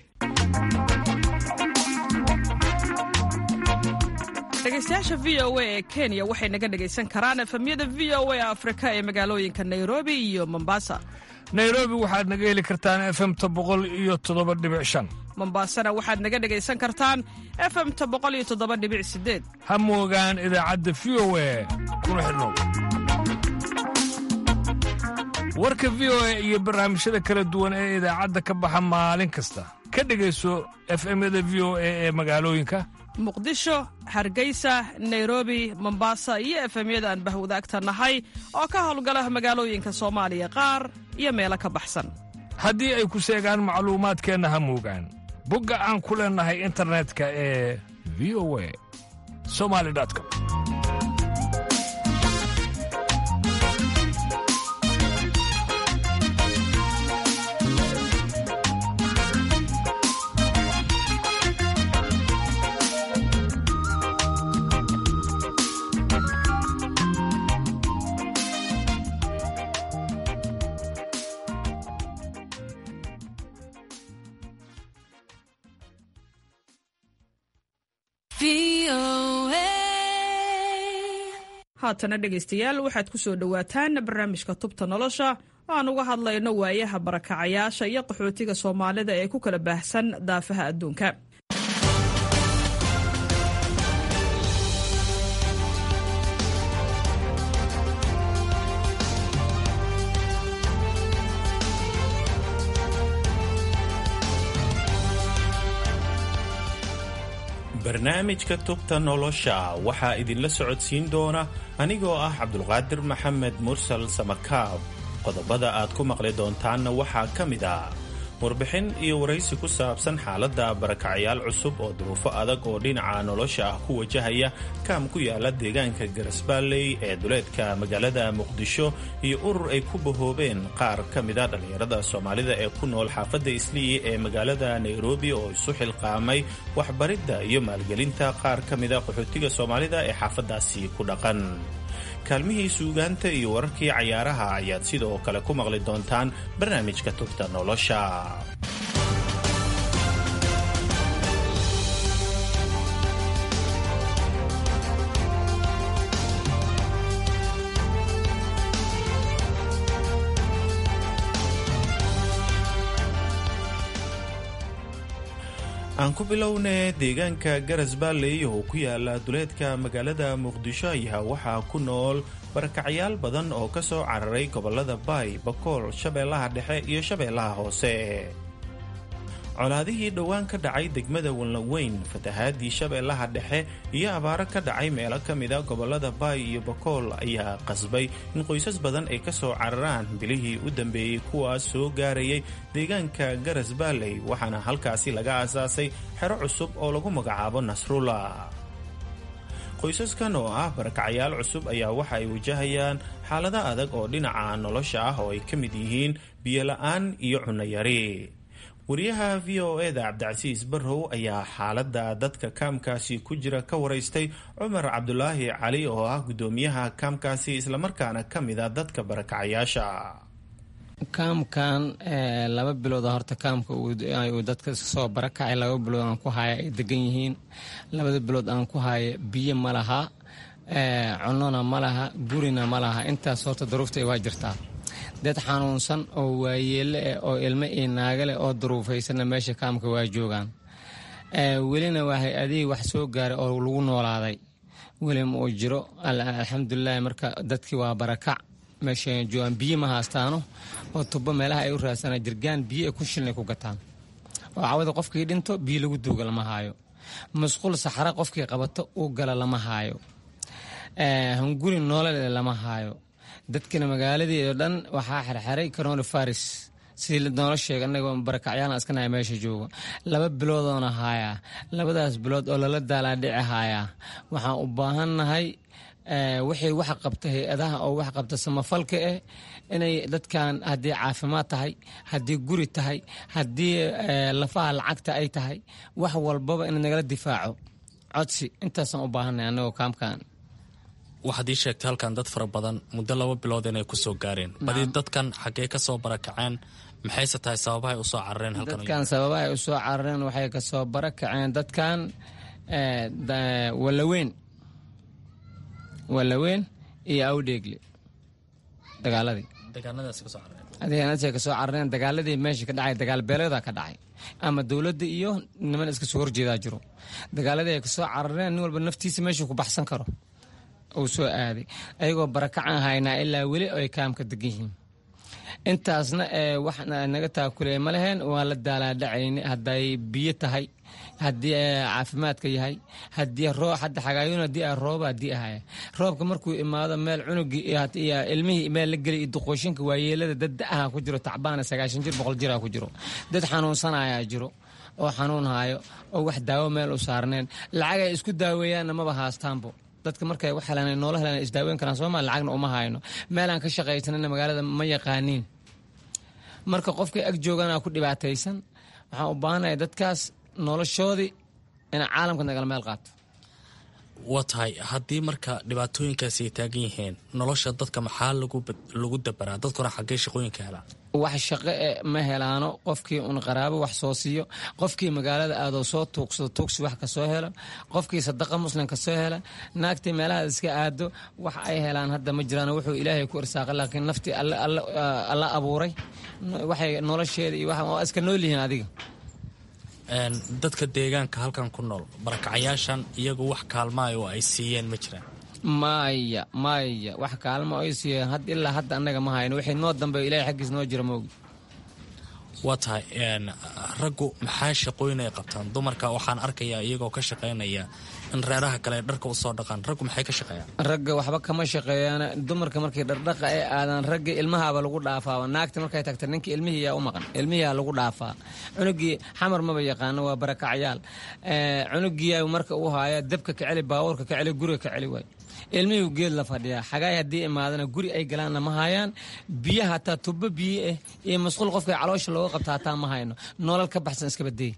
dhegeystayaasha v o a ee kenya waxay naga dhegaysan karaan efemyada v o a afrika ee magaalooyinka nairobi iyo mombasa nairobi waxaad naga heli kartaan efemta boqol iyo toddoba dhibic shan mombaasana waxaad naga dhegaysan kartaan efemta boqol iyo toddoba dhibic sideed ha moogaan idaacadda v o a kuna xidhnow warka v o a iyo barnaamijyada kala duwan ee idaacadda ka baxa maalin kasta ka dhegayso efemyada v o a ee magaalooyinka muqdisho hargeysa nairobi mombasa iyo efemyada aan bahwadaagta nahay oo ka howlgala magaalooyinka soomaaliya qaar iyo meelo ka baxsan haddii ay ku seegaan macluumaadkeenna ha moogaan bogga aan ku leennahay internetka ee v o a somali com haatana dhegaystayaal waxaad ku soo dhowaataan barnaamijka tubta nolosha oo aan uga hadlayno waayaha barakacayaasha iyo qaxootiga soomaalida ee ku kala baahsan daafaha adduunka barnaamijka tubta nolosha waxaa idinla socodsiin doona anigoo ah cabdulqaadir maxamed mursal samakaab qodobada aad ku maqli doontaanna waxaa ka mid ah warbixin iyo waraysi ku saabsan xaaladda barakacayaal cusub oo duruufo adag oo dhinaca nolosha ah ku wajahaya kaam ku yaala deegaanka garasbaalley ee duleedka magaalada muqdisho iyo urur ay ku bahoobeen qaar ka mida dhallinyarada soomaalida ee ku nool xaafadda isliyi ee magaalada nairobi oo isu xilqaamay waxbaridda iyo maalgelinta qaar ka mida qaxootiga soomaalida ee xaafaddaasi ku dhaqan kaalmihii suugaanta iyo wararkii cayaaraha ayaad sidoo kale ku maqli doontaan barnaamijka tubta nolosha aan ku bilowne deegaanka garas baalley oo ku yaala duleedka magaalada muqdisho ayaa waxaa ku nool barakacayaal badan oo ka soo cararay gobolada baay bakool shabeellaha dhexe iyo shabeellaha hoose colaadihii dhowaan ka dhacay degmada walnaweyn fatahaadii shabeellaha dhexe iyo abaaro ka dhacay meelo ka mida gobolada baay iyo bakool ayaa qasbay in qoysas badan ay ka soo cararaan bilihii u dambeeyey kuwaas soo gaarayay deegaanka garas baalley waxaana halkaasi laga aasaasay xero cusub oo lagu magacaabo nasrulla qoysaskan oo ah barakacayaal cusub ayaa waxa ay wajahayaan xaalado adag oo dhinaca nolosha ah oo ay ka mid yihiin biyola'aan iyo cunayari wariyaha v o e da cabdicasiis barrow ayaa xaaladda dadka kaamkaasi ku jira ka waraystay cumar cabdulaahi cali oo ah guddoomiyaha kaamkaasi islamarkaana ka mida dadka barakacayaasha kaamkan laba bilooda horta kaamka uu dadka soo barakacay laba bilood aan ku haya ay degan yihiin labada bilood aan ku haya biyo ma laha cunona ma laha gurina ma laha intaas horta daruufta waa jirtaa dad xanuunsan oo waayeelle eh oo ilmo iyo naagale oo duruufaysanna meesha kaamka waa joogaan welina waa hay-adihii wax soo gaaray oo lagu noolaaday weli ma uu jiro alxamdulilahi marka dadkii waa barakac meesha joogaan biyo ma haastaano oo tubo meelaha ay u raadsanaa jirgaan biyo ay ku shilnay ku gataan oo cawada qofkii dhinto biyo lagu duuga lama haayo masquul saxara qofkii qabato uu gala lama haayo hunguri noolale lama haayo dadkana magaaladii oo dhan waxaa xerxeray corona faris sidii noola sheega anagoo barakacyaal iskanahay meesha joogo laba biloodoona haayaa labadaas bilood oo lala daalaadhici haayaa waxaan u baahannahay wixii wax qabta hay-adaha oo wax qabta samafalka eh inay dadkan haddii caafimaad tahay haddii guri tahay haddii lafaha lacagta ay tahay wax walbaba in nagala difaaco codsi intaasaan u baahannahay anagoo kaamkan waxaad ii sheegtay halkan dad fara badan muddo laba bilood inay ku soo gaareen badi dadkan xaggee ka soo barakaceen maxayse tahay sababahay u soo carareen dadkan sababahay u soo carareen waxay ka soo barakaceen dadkan walaweyn walaweyn iyo awdheegle dagaaladii deegaanadaasay ka soo carareen dagaaladii meesha ka dhacay dagaal beeleeda ka dhacay ama dowladda iyo niman iska soo horjeedaa jiro dagaaladii ay ka soo carareen nin walba naftiisa meeshuu ku baxsan karo uu soo aaday ayagoo barakacaan haynaa ilaa weli ay kaamka degan yihiin intaasna wax naga taakuley ma leheen waan la daalaadhacayni hadday biyo tahay haddii caafimaadka yahay haddii roo hadda xagaayun haddii a rooba haddii ahaya roobka markuu imaado meel cunugii iyo ilmihii meel la gelay iyo duqooshinka waayeelada dad da-aha ku jiro tacbaana sagaashan jir boqol jira ku jiro dad xanuunsanayaa jiro oo xanuun haayo oo wax daawo meel u saarneen lacag ay isku daaweeyaanna maba haastaanbo dadka markay wax helaan noola helaan isdaaweyn karaan sooma lacagna uma hayno meelaan ka shaqaysanana magaalada ma yaqaaniin marka qofkay ag joogana ku dhibaataysan waxaan u baahanahay dadkaas noloshoodii inay caalamka nagala meel qaato waa tahay haddii marka dhibaatooyinkaasi ay taagan yihiin nolosha dadka maxaa lagu dabaraa dadkuna xaggee shaqooyinka helaan wax shaqo e ma helaano qofkii un qaraabo wax soo siiyo qofkii magaalada aadoo soo tuugsado tuugsi wax kasoo helo qofkii sadaqa muslim kasoo hela naagtii meelaha iska aado wax ay helaan hadda ma jiraan wuxuu ilaahay ku irsaaqay laakiin naftii alla abuuray waxay nolosheeda iyo waa iska nool yihiin adiga dadka deegaanka halkan ku nool barakacayaashan iyagu wax kaalmaayo oo ay siiyeen ma jiraan maya maya wax kaalmo ay siiyeen had ilaa hadda annaga ma hayno wixii noo dambeeyo ilahay xaggiis noo jira moogi waa tahay raggu maxaa shaqooyin ay qabtaan dumarka waxaan arkayaa iyagoo ka shaqaynaya in reeraha kale ay dharka usoo dhaqaan raggu maxay ka shaqeeyaan ragga waxba kama shaqeeyaan dumarka markay dhardhaqa ay aadaan ragga ilmahaaba lagu dhaafaaba naagta markay tagta ninka ilmihiiyaa u maqan ilmihiyaa lagu dhaafaa cunugii xamar maba yaqaano waa barakacyaal cunugiyaa marka uu haaya dabka ka celi baabuurka ka celi guriga ka celi waay ilmihii geed la fadhiyaa xagaay haddii imaadana guri ay galaanna ma hayaan biyo hataa tubo biyo ah iyo masquul qofka caloosha looga qabta hataa ma hayno nolol ka baxsan iska badeey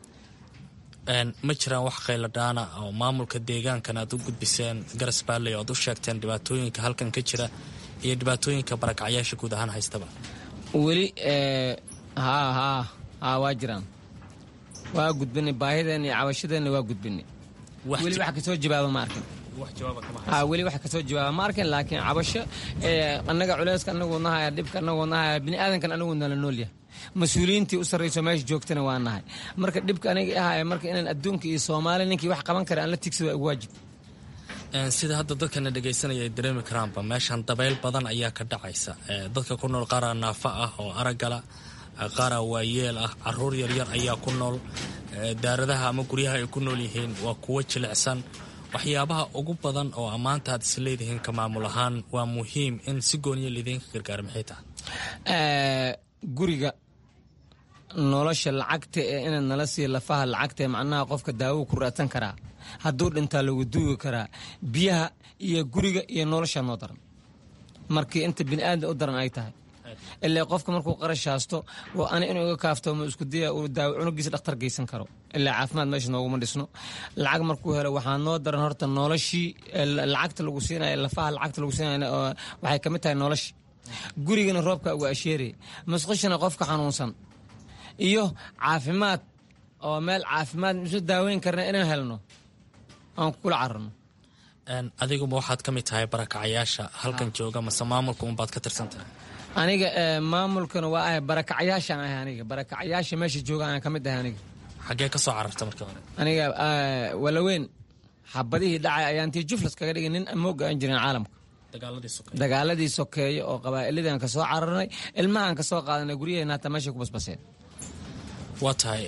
ma jiraan wax khayladhaana oo maamulka deegaankan aad u gudbiseen garas baalley oad u sheegteen dhibaatooyinka halkan ka jira iyo dhibaatooyinka barakacyaasha guud ahaan haystaba weli haa haa haa waa jiraan waa gudbinay baahideenna iyo cabashadeenna waa gudbinay weli wax kasoo jawaaba ma arkin weli wax kasoo jawaaba ma arkin laakiin cabasho annaga culeyska anaguu nahaya dhibka anaguu nahaya biniaadankan anaguu nala noolyahay mas-uuliyiintii u sarrayso meesha joogtana waa nahay marka dhibka aniga ahaya marka inaan adduunka iyo soomaali ninkii wax qaban kara aan la tigsada waa waajib sida hadda dadkana dhegaysanaya ay dareemi karaanba meeshan dabayl badan ayaa ka dhacaysa dadka ku nool qaaraa naafa ah oo aragala qaaraa waayeel ah caruur yaryar ayaa ku nool daaradaha ama guryaha ay ku nool yihiin waa kuwo jilicsan waxyaabaha ugu badan oo ammaanta aad is leedihiin ka maamul ahaan waa muhiim in si gooniya lidiinka gargaara maxay tahay guriga nolosha lacagta ee inaad nala siiya lafaha lacagta ee macnaha qofka daawo ku raadsan karaa hadduu dhintaa lagu duugi karaa biyaha iyo guriga iyo nolosha noo daran markii inta biniaadan u daran ay tahay ilaa qofka markuu qarash haasto ani inuu iga kaaftoomo isku daya uu daawo cunugiisa dhakhtar geysan karo ilaa caafimaad meesha nooguma dhisno lacag markuu helo waxaa noo daran horta noloshii lacagta lagu siinaya lafaha lacagta lagu siinaya waxay ka mid tahay noloshii gurigana roobka uga asheeraya masqushana qofka xanuunsan iyo caafimaad oo meel caafimaad isu daaweyn karna inaan helno aan kula cararno adiguma waxaad ka mid tahay barakacayaasha halkan jooga mase maamulka unbaad ka tirsan tahay aniga maamulkana waa ahay barakacayaashaan ahay aniga barakacayaasha meesha jooga aan ka mid ahay aniga xaggee ka soo cararta marka hore aniga walaweyn xabadihii dhacay ayaan tii juflas kaga dhigay nin amooga aan jirin caalamka dagaaladii sokeeye oo qabaa'iladiiaan ka soo cararnay ilmahaan ka soo qaadanay guryaheena hataa meeshay ku basbaseen waa tahay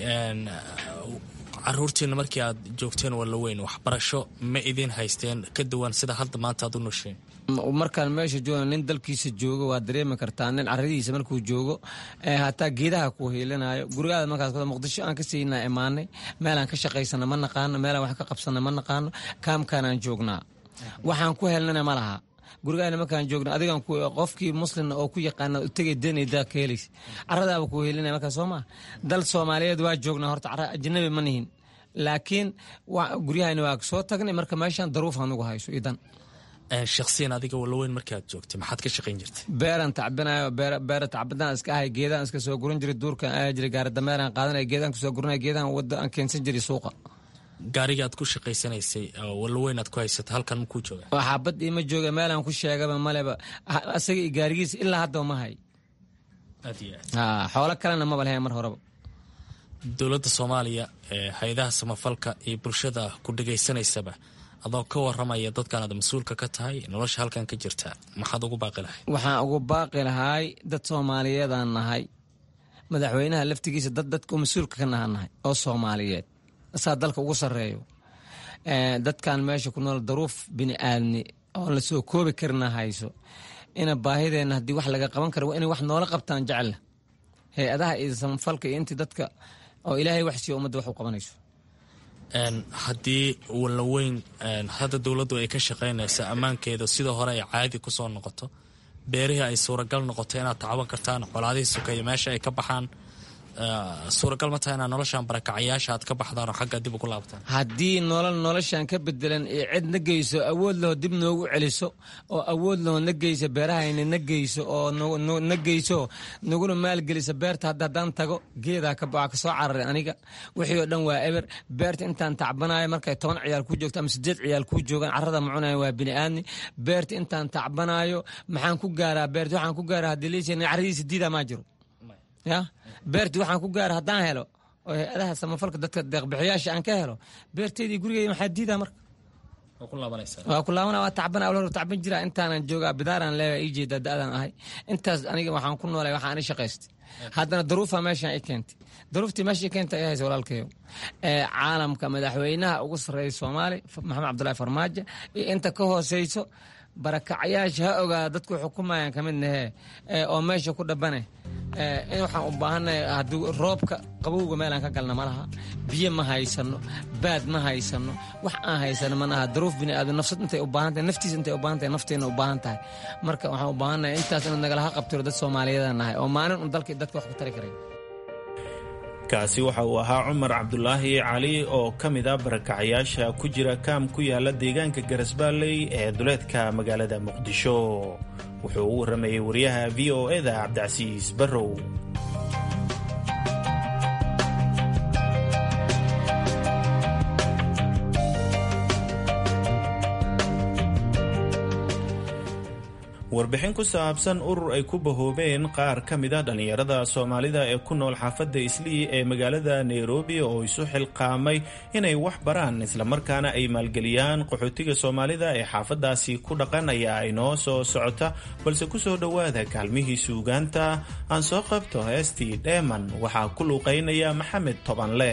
caruurtiina markii aad joogteen walaweyn waxbarasho ma idin haysteen ka duwan sida hadda maanta aad u nosheen markaan meesha jooga nin dalkiisa joogo waa dareemi kartaa nin caradiisa markuu joogo hataa geedaha ku hiilinayo gurigaada markaas muqdisho aan ka siinaa imaanay meelaan ka shaqaysana ma naqaano meelaan wax ka qabsana ma naqaano kaamkaanaan joognaa waxaan ku helnana ma laha gurigaana markaan joogna adigan qofkii muslimna oo ku yaqaana tegay danaydaa ka helaysa caradaaba ku helinaya markaa soo maa dal soomaaliyeed waa joognaa horta cara ajnabi ma nihin laakiin guryahayna waa soo tagnay marka meeshaan daruuf anugu hayso idan shaksiyan adiga walaweyn markii aad joogtay maxaad ka shaqayn jirtay beeraan tacbinayo beera tacbadaan iska ahay geedaan iska soo guran jiray duurkaan aaya jiray gaaradameeraan qaadanaya geedaan kusoo guranaya geedaan wadda aan keensan jiray suuqa gaariga aad ku shaqaysanaysay walaweyn aad ku haysata halkan makuu jooga xaabad iima jooga meelaan ku sheegaba maleba asaga iyo gaarigiisa ilaa haddaba ma hay xoolo kalena maba lahayn mar horeba dowladda soomaaliya hay-adaha samafalka iyo bulshada ku dhegaysanaysaba adoo ka waramaya dadkan aad mas-uulka ka tahay nolosha halkan ka jirta maxaad ugu baaqi lahay waxaan ugu baaqi lahay dad soomaaliyeedaan nahay madaxweynaha laftigiisa dad dadka mas-uulka ka nahan nahay oo soomaaliyeed saa dalka ugu sarreeyo dadkan meesha ku nool daruuf bini aadni oo la soo koobi karina hayso ina baahideenna haddii wax laga qaban kara waa inay wax noola qabtaan jecella hay-adaha iyo samafalka iyo intii dadka oo ilaahay wax siiyo ummadda wax u qabanayso haddii walaweyn hadda dowladdu ay ka shaqaynaysa ammaankeeda sida hore ay caadi ku soo noqoto beerihii ay suuragal noqoto inaad tacban kartaan colaadihii sokeeya meesha ay ka baxaan suuragal ma tahay inaad noloshan barakacayaasha aad ka baxdaan oo xagga dib ugu laabtaan haddii nolol noloshan ka bedelan ee cid na geyso awood laho dib noogu celiso oo awood laho na geyso beerahayna na geyso oo na geyso naguna maalgelisa beerta hadda haddaan tago geedaa ka baxa kasoo cararay aniga wixii oo dhan waa eber beerta intaan tacbanayo markay toban ciyaal kuu joogto ama sideed ciyaal kuu joogaan carrada ma cunaya waa bini aadni beerta intaan tacbanayo maxaan ku gaaraa beerta waxaan ku gaaraa haddii liisana carradiisa diidaa maa jiro ya beerti waxaan ku gaara haddaan helo oo hay-adaha samafalka dadka deeqbixiyaasha aan ka helo beerteydii gurigeyda maxaa diidaa marka waa ku laabana waa tacbana awla hor tacban jira intaanan joogaa bidaaraan leeyahay ii jeeda da-daan ahay intaas aniga waxaan ku noolay waxaan i shaqaystay haddana daruufa meeshaan i keentay daruuftii meesha i keentay ay haysa walaalkayo ee caalamka madaxweynaha ugu sarreeya soomaali maxamed cabdullaahi farmaajo iyo inta ka hooseyso barakacayaasha ha ogaada dadku xukumayaan ka mid nahee oo meesha ku dhabane in waxaan u baahannahay haddii roobka qabowga meelaan ka galna ma laha biyo ma haysano baad ma haysano wax aan haysano ma laha daruuf bini aadam nafsad intay u baahan tahay naftiisa intay u baahan tahay nafteena u baahan tahay marka waxaan u baahannahay intaas inaad nagalaha qabtiro dad soomaaliyeedaan nahay oo maalin un dalkii dadka wax ku tari karay kaasi waxa uu ahaa cumar cabdulaahi cali oo ka mid ah barakacayaasha ku jira kaam ku yaala deegaanka garasbaalley ee duleedka magaalada muqdisho wuxuu u warramayey wariyaha v o eda cabdicasiis barrow warbixin ku saabsan urur ay ku bahoobeen qaar ka mid a dhallinyarada soomaalida ee ku nool xaafadda islii ee magaalada nairobi oo isu xilqaamay inay wax baraan islamarkaana ay maalgeliyaan qaxootiga soomaalida ee xaafaddaasi ku dhaqan ayaa inoo soo socota balse ku soo dhowaada kaalmihii suugaanta aan soo qabto heestii dheeman waxaa ku luuqaynaya maxamed tobanle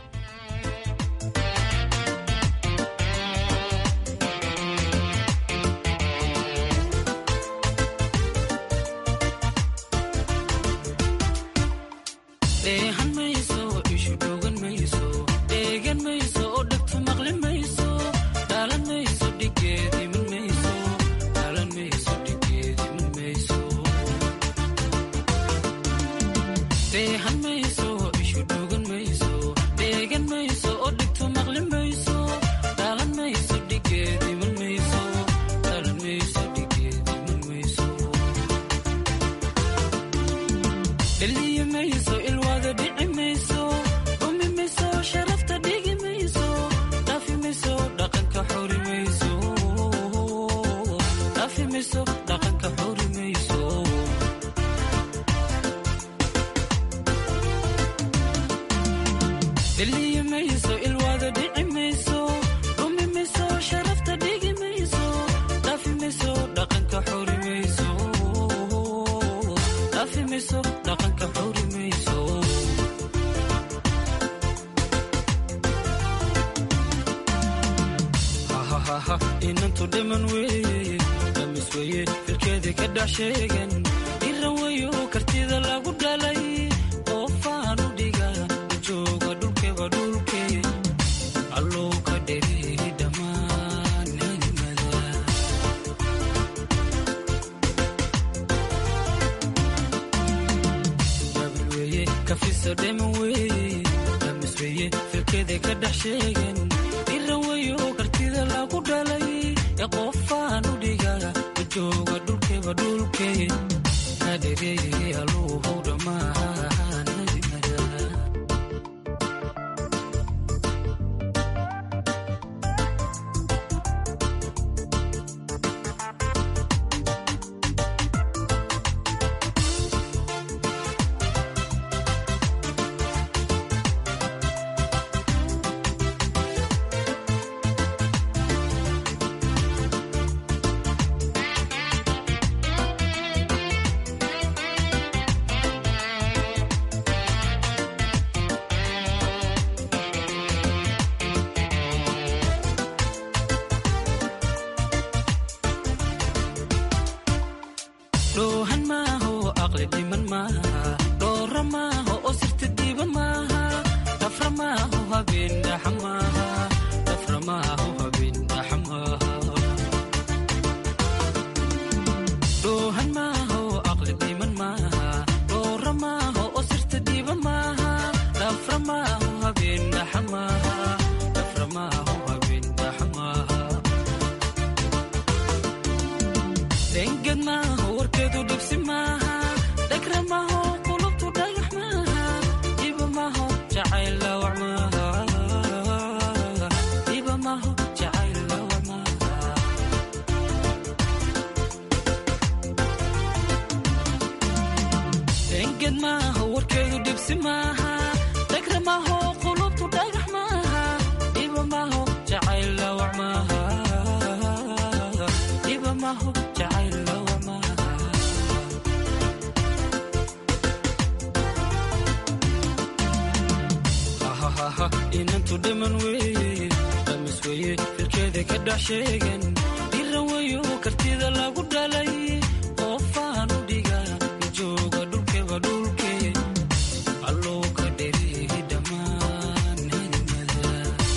inantu dhiman weye damis weye firkeedii ka dhex sheegan iran weyo kartida lagu dhalay qoofaan u dhiga jooga dhulkeba dhulke allow ka dheri dhammaan hanimada dabil weye kafisa dhiman weye damis weye firkeedii ka dhex sheegan iran weyo kartida lagu dhalay ee qofaan u dhiga jooga dhulkeba dhulke kadhereye alluuhow dhammaan hanimada dhoohan maaho aqli dhiman maaha dhoora maaho oo sirta diiban maaha dhafra maaho habeen dhaxa maaha dhafra maaho habeen dhaxa maaha dhoohan maaho aqli dhiman maaha dhoora maaho oo sirta diiban maaha dhafra maaho habeen dhaxa maaha dhafra maaho habeen dhaxa maaha denged maaho warkeedu dhibsi maaha dhagra maaho qulubtu dhagax maaha dhiba maaho jacayl laawac maaha dhiba maaho jacayl laawac maaha denged maaho warkeedu dhibsi maaha dhagra maaho qulubtu dhagax maaha dhiba maaho jacayl laawac maaha maho jacayl lawa maaha hahahaha inantu dhiman weeye dhamis weeye filkeeda ka dhex sheegan dhiran weyo kartida lagu dhalay qoofaan u dhiga jooga dhulkeba dhulke alluu ka dherihi dhammaan hadimada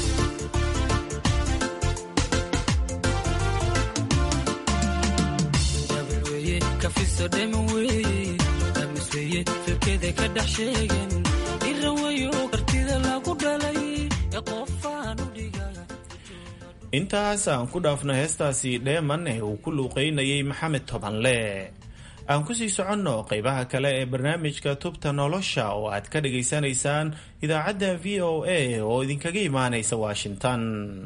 dabil weeye kafiso dheman weeye dhamis weeye filkeeda ka dhex sheegan dhiran weyo kartida lagu dhalay ee qoofaan u dhiga intaas aan ku dhaafno heestaasi dheeman ee uu ku luuqeynayay maxamed tobanle aan kusii soconno qeybaha kale ee barnaamijka tubta nolosha oo aad ka dhagaysanaysaan idaacadda v o a oo idinkaga imaanaysa washington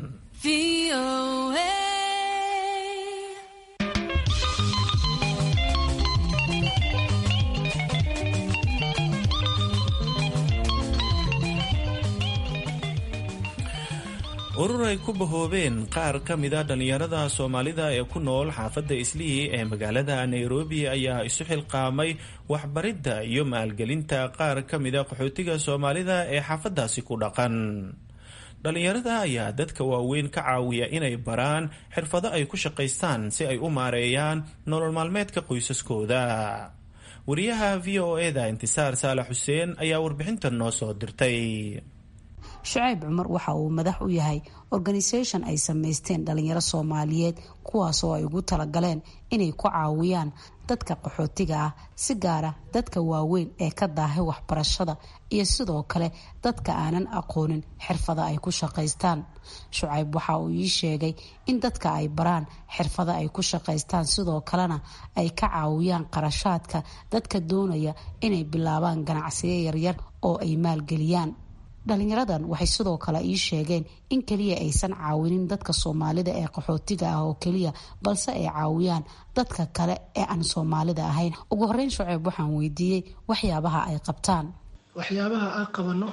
urur ay ku bahoobeen qaar ka mida dhallinyarada soomaalida ee ku nool xaafadda islii ee magaalada nairobi ayaa isu xilqaamay waxbaridda iyo maalgelinta qaar ka mida qaxootiga soomaalida ee xaafaddaasi ku dhaqan dhallinyarada ayaa dadka waaweyn ka caawiya inay baraan xirfado ay ku shaqaystaan si ay u maareeyaan nolol maalmeedka qoysaskooda wariyaha v o eda intisaar saalax xuseen ayaa warbixintan noo soo dirtay shucayb cumar waxa uu madax u yahay organisation ay samaysteen dhalinyaro soomaaliyeed kuwaasoo ay ugu talagaleen inay ku caawiyaan dadka qaxootiga ah si gaara dadka waaweyn ee ka daahay waxbarashada iyo sidoo kale dadka aanan aqoonin xirfada ay ku shaqaystaan shucayb waxa uu ii sheegay in dadka ay baraan xirfada ay ku shaqaystaan sidoo kalena ay ka caawiyaan qarashaadka dadka doonaya inay bilaabaan ganacsiyo yaryar oo ay maalgeliyaan dhalinyaradan waxay sidoo kale ii sheegeen in keliya aysan caawinin dadka soomaalida ee qaxootiga ah oo keliya balse ay caawiyaan dadka kale ee aan soomaalida ahayn ugu horeyn shuceeb waxaan weydiiyey waxyaabaha ay qabtaan waxyaabaha aan qabano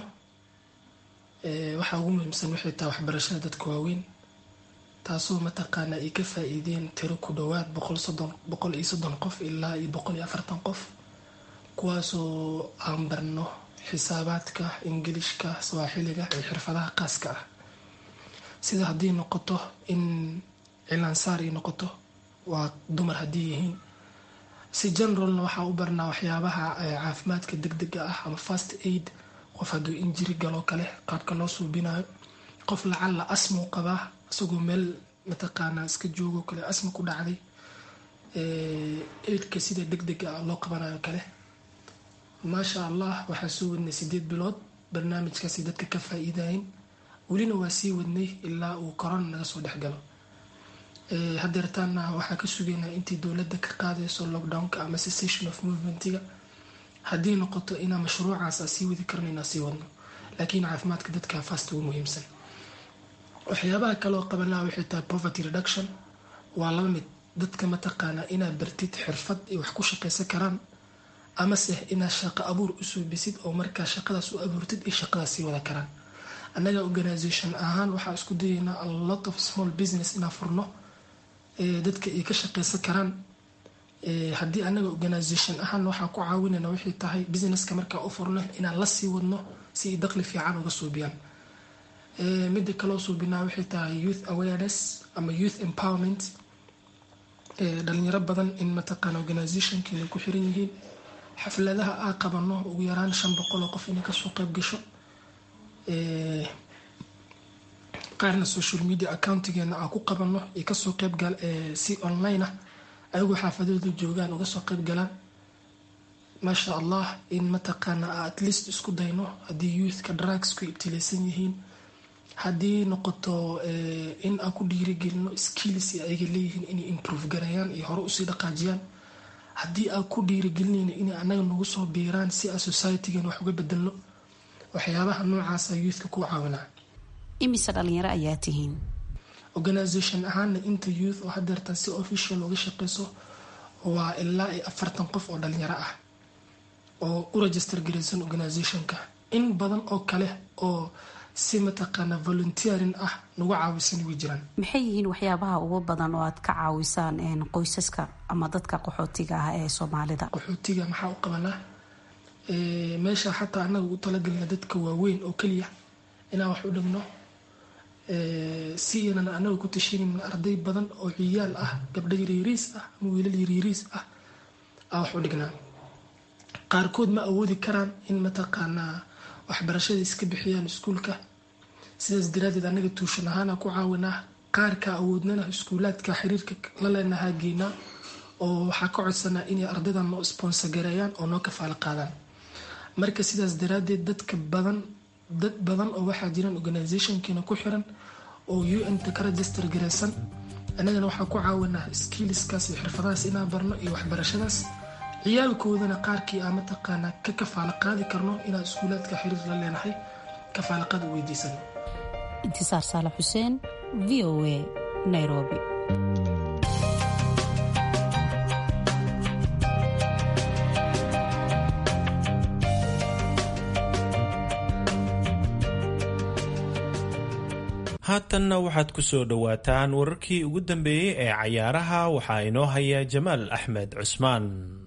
waxaa ugu muhiimsan waxay tahay waxbarashada dadka waaweyn taasoo mataqaana ay ka faa-iideen tiro ku dhowaad boqol iyo soddon qof ilaa iyo boqol iyo afartan qof kuwaasoo aan barno xisaabaadka ingilishka sawaaxiliga iyo xirfadaha qaaska ah sida haddii noqoto in cilaansaar ay noqoto waa dumar haddii yihiin si generalna waxaa u barnaa waxyaabaha caafimaadka degdega ah ama fast aid qof hadduu injiri galoo kale qaabka loo suubinayo qof lacalla asmuu qabaa isagoo meel mataqaanaa iska joogoo kale asma ku dhacday aidka sida degdega ah loo qabanayo kale maasha allah waxaa soo wadnay sideed bilood barnaamijkaasi dadka ka faa-iidayen welina waa sii wadnay ilaa uu korona naga soo dhexgalo hadeertaana waxaa ka sugaynaa intii dowladda ka qaadayso lockdownka ama cessation of movementiga haddii noqoto inaa mashruucaas a sii wadi karno inaa sii wadno laakiin caafimaadka dadka fast ugu muhiimsan waxyaabaha kaleoo qabanaa waxay tahay poverty reduction waa laba mid dadka mataqaanaa inaad bartid xirfad ay wax ku shaqaysan karaan amase inaad shaqo abuur usoo bisid oo markaa shaqadaas u abuurtid iyo shaqadaas sii wada karaan annaga organisation ahaan waxaa isku dayaynaa a lot of small business inaan furno dadka ay ka shaqaysan karaan haddii annaga organisation ahaan waxaa ku caawinayna waxay tahay businesska markaa u furno inaan la sii wadno si ay daqli fiican uga suubiyaan midda kaloo suubinaa waxay tahay youth awareness ama youth empowerment dhalinyaro badan in mataqaana organisationkeena ku xiran yihiin xafladaha aa qabano ugu yaraan shan boqol oo qof inay kasoo qeyb gasho qaarna social media accountigeena aa ku qabano iyo kasoo qeybgal si online ah ayagoo xaafadooda joogaan uga soo qeyb galaan maasha allah in mataqaana at least isku dayno haddii youthka drugs ku ibtilaysan yihiin haddii noqoto in aan ku dhiirigelino skills ayaga leeyihiin inay improve garayaan iyo hore usii dhaqaajiyaan haddii aan ku dhiirigelinayno inay anaga nagu soo biiraan si aan societygan wax uga bedelno waxyaabaha noocaasa youthka ku caawinaa imise dhalinyaro ayaa tihiin organisation ahaana inta youth oo hadeertan si official uga shaqeyso waa ilaa iyo afartan qof oo dhalinyaro ah oo u register garaysan organisationka in badan oo kale oo si mataqaana volunteering ah nagu caawisan way jiraan maxay yihiin waxyaabaha ugu badan oo aad ka caawisaan qoysaska ama dadka qaxootiga ah ee soomaalida qaxootiga maxaa u qabanaa meesha xataa anaga ugu talagelna dadka waaweyn oo keliya inaan wax u dhigno si inan anaga ku tashiinin arday badan oo ciyaal ah gabdho yaryariis ah ama wiilal yaryariis ah aa wax u dhignaa qaarkood ma awoodi karaan in mataqaanaa waxbarashada iska bixiyaan iskuulka sidaas daraadeed anaga tuushan ahaana ku caawinaa qaarka awoodnana iskuulaadka xiriirka la leenahaa geynaa oo waxaa ka codsanaa inay ardaydan noo sponsor gareeyaan oo noo kafaalo qaadaan marka sidaas daraadeed dadka badan dad badan oo waxaa jiraan organizationkiina ku xiran oo un-ta ka register gareysan annagana waxaa ku caawinaa skiliskaas iyo xirfadahaas inaan barno iyo waxbarashadaas ciyaalkoodana qaarkii aan mataqaanaa ka kafaalo qaadi karno inaan iskuulaadka xiriir la leenahay kafaalaqaad u weydiisano intisaar saalax xuseen v o a nairobi haatanna waxaad ku soo dhowaataan wararkii ugu dambeeyey ee cayaaraha waxaa inoo haya jamaal axmed cusmaan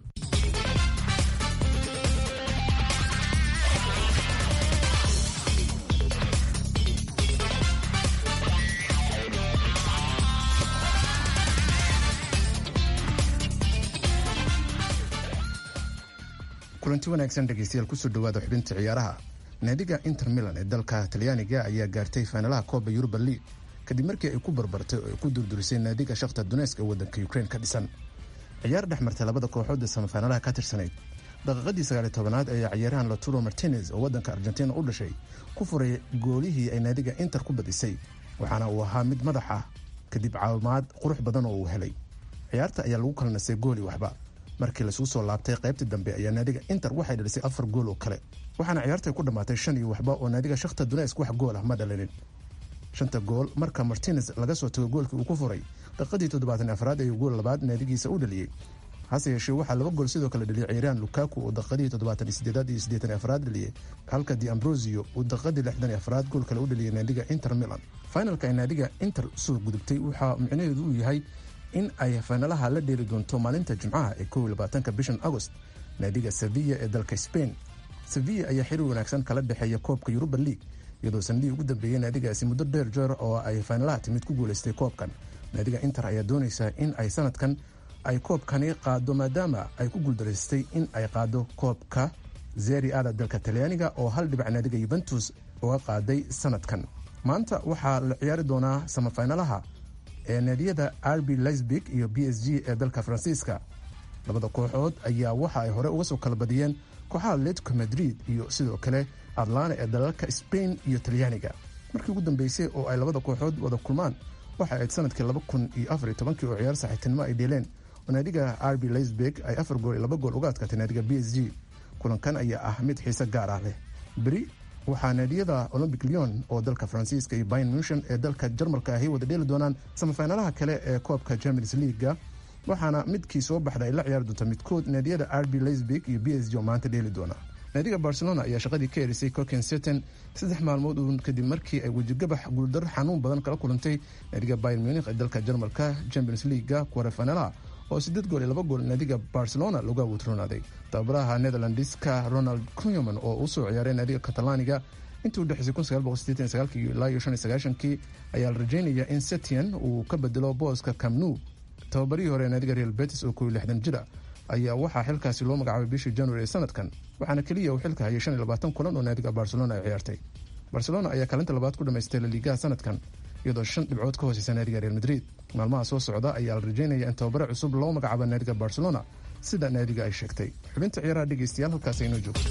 kulanti wanaagsan dhegeystayaal kusoo dhawaada xubinta ciyaaraha naadiga inter milan ee dalka talyaaniga ayaa gaartay fainalaha kooba yuruba league kadib markii ay ku barbartay oo ay ku durdurisay naadiga shakhta dunesk ee waddanka ukrain ka dhisan ciyaar dhex martay labada kooxood ee samafainalaha ka tirsanayd daqiiqadii sagaaliy tobanaad ayaa ciyaaryahan laturo martinez oo waddanka argentina u dhashay ku furay goolihii ay naadiga inter ku badisay waxaana uu ahaa mid madax ah kadib caawimaad qurux badan oo uu helay ciyaarta ayaa lagu kala nasay gooli waxba markii lasuu soo laabtay qaybtii dambe ayaa naadiga inter waxay dhalisay afar gool oo kale waxaana ciyaartay ku dhammaatay shan iyo waxba oo naadiga shakhta dunesk wax gool ah ma dhalinin shanta gool marka martinez laga soo tago goolkii uu ku furay daqiiqadii toddobaatan afraad ayuu gool labaad naadigiisa u dhaliyey hase yeeshee waxaa laba gool sidoo kale dhaliyay ciyaaryahan lukaku oo daqiiqadii toddobaatan sideedaad iyo siddeetan afraad dhaliyey halka di ambrosio uu daqiiqadii lixdan iyo afraad gool kale u dhaliyay naadiga inter milan finalka ay naadiga inter soo gudubtay waxaa micnaheedu uu yahay in ay faynalaha la dheeli doonto maalinta jimcaha ee kow labaatanka bishan agost naadiga sevilla ee dalka spain sevilla ayaa xiriir wanaagsan kala dhexeeya koobka yuruba league iyadoo sanadihii ugu dambeeyey naadigaasi muddo dheer jeer oo ay faynalaha timid ku guulaystay koobkan naadiga inter ayaa doonaysaa in ay sanadkan ay koobkani qaado maadaama ay ku guuldaraystay in ay qaado koobka zeri ada dalka talyaaniga oo hal dhibac naadiga yuventus uga qaaday sanadkan maanta waxaa la ciyaari doonaa samafaynalaha ee naadiyada rb lisbig iyo b s g ee dalka faransiiska labada kooxood ayaa waxa ay hore uga soo kala badiyeen kooxaha atletico madrid iyo sidoo kale atlana ee dalalka spain iyo talyaaniga markii ugu dambeysay oo ay labada kooxood wada kulmaan waxa ayd sanadkii laba kun iyo afar iyo tobankii oo ciyaar saxiibtinimo ay dheeleen oo naadiga rb lisbig ay afar gool iyo laba gool uga adkaatay naadiga b s g kulankan ayaa ah mid xiise gaar ah leh beri waxaa naadiyada olombic leon oo dalka faransiiska iyo bayn munshan ee dalka jarmalka ahi wada dheeli doonaan samafaynalaha kale ee koobka champions leaguega waxaana midkii soo baxda ay la ciyaari doonta midkood naadiyada rb lisbig iyo b s g oo maanta dheeli doona naadiga barcelona ayaa shaqadii ka erisay coken seton saddex maalmood uun kadib markii ay wejigabax guuldar xanuun badan kala kulantay naadiga bayn munich ee dalka jarmalka champions leaguega kuwarefanalaha oo sideed gool iyo laba gool naadiga barcelona lagu awuutroonaaday tababaraha netherlandiska ronald cunyaman oo u soo ciyaaray naadiga katalaaniga intii u dhexeysay ilaa iyo kii ayaa la rajeynaya in setian uu ka bedelo booska camnu tababarihii hore naadiga real betis oo kow lixdan jira ayaa waxaa xilkaasi loo magacaabay bishii january ee sanadkan waxaana keliya uu xilka hayay shan iyo labaatan kulan oo naadiga barcelona ay ciyaartay barcelona ayaa kaalinta labaad ku dhamaystay laliigaha sanadkan iyadoo shan dhibcood ka hooseysa naadiga real madrid maalmaha soo socda ayaa la rajeynaya in tababare cusub loo magacaabo naadiga barcelona sida naadiga ay sheegtay xubinta ciyaaraha dhegeystayaal halkaas aynoo joogto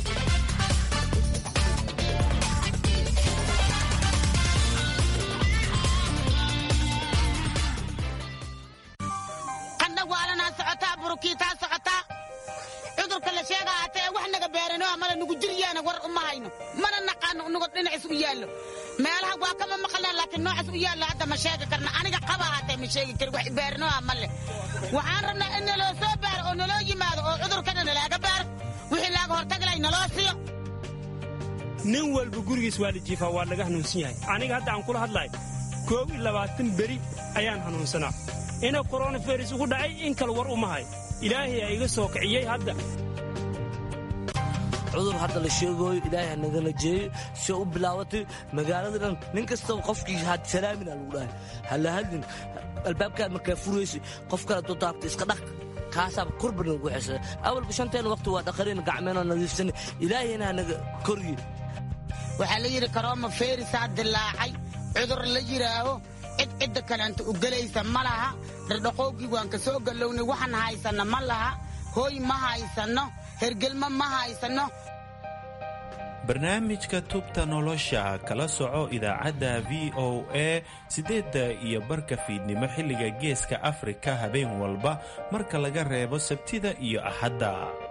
cudurka la sheegaa hatee wax naga beerano mala nugu jiryaana war uma hayno mana naqaano nugo dhinacis u yaallo meelaha waa kama maqalna laakiin noocaas u yaallo hadda ma sheegi karna aniga qaba hatee ma sheegi kari wax beeranoa male waxaan rabnaa in naloo soo baaro oo naloo yimaado oo cudurkana nalaaga baaro wixii laaga hortaglay naloo siiyo nin walba gurigiis waa la jiifaa waa laga hanuunsan yahay aniga hadda aan kula hadlahay koob iyo labaatan beri ayaan hanuunsanaa ina koronavirus ugu dhacay in kale war uma hay ilaahay aa iga soo kiciyey hadda cudur hadda la sheegooyo ilaahay ha nagala jeeyo si u bilaabatay magaalada dhan nin kastaba qofkii had salaamina lagu dhahay hala hadlin albaabkaad markaa furaysa qof kale dodaabta iska dhaq kaasaaba korba nagu xesa awalba shanteen waqti waa dhaqareen gacmeenoo nadiifsan ilaahayna hanaga korye waxaa la yidhi karooma feerisaa dilaacay cudur la yidhaaho cid cidda kaleanta u gelaysa ma laha dhardhaqoogii waan ka soo gallownay waxaan haysanno ma laha hooy ma haysanno hergelmo ma haysanno barnaamijka tubta nolosha kala soco idaacadda v o a siddeedda iyo barka fiidnimo xilliga geeska afrika habeen walba marka laga reebo sabtida iyo axadda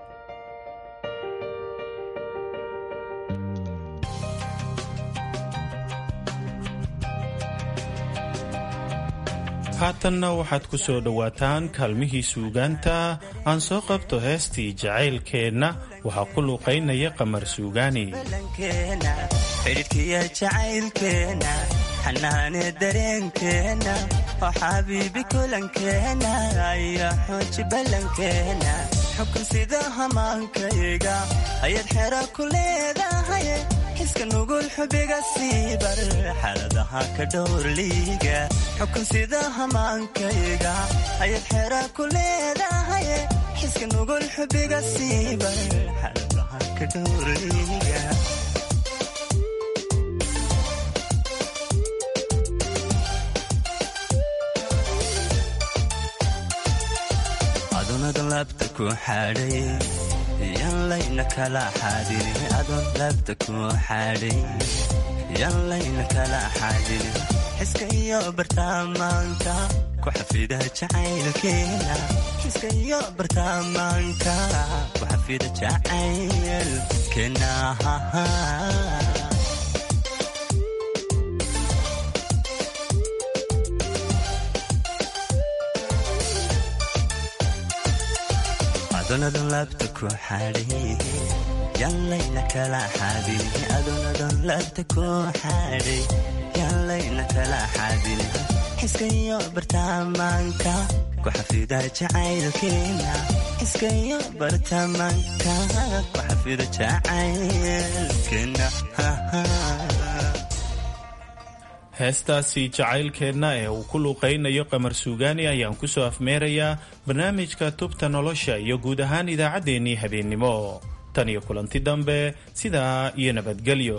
haatanna waxaad ku soo dhowaataan kaalmihii suugaanta aan soo qabto heestii jacaylkeenna waxaa ku luuqaynaya qamar suugaani xidhidhkiya jacaylkeenna xanaane dareenkeenna oo xabiibi kulankeenna iyo xooji ballankeenna xukun sida hamaankayga ayaad xero ku leedahay xiska nugul xubiga siibar xaaladaha ka dhowrliiga xukun sida hamaankayga ayaad xero ku leedahay xiska nugul xubiga siibar xaaladaha ka dhowrliiga adonadan laabta ku xadhay yan layna kala xadin adoon laabta ku xadhay yan layna kala xadin xiska iyo bartaamaanka ku xafida jacaylkeena xiska iyo bartaamaanka ku xafida jacaylkeena adonadan laabta ku xadhay yanlayna kala xadin adonadan laabta ku xadhay yanlayna kala xadin xiska iyo bartaamaanka ku xafida jacaylkeena xiska iyo bartaamaanka ku xafida jacaylkeena heestaasi jacaylkeenna ee uu ku luuqaynayo qamar suugaani ayaan ku soo afmeerayaa barnaamijka tubta nolosha iyo guud ahaan idaacaddeenii habeennimo tan iyo kulanti dambe sidaa iyo nabadgelyo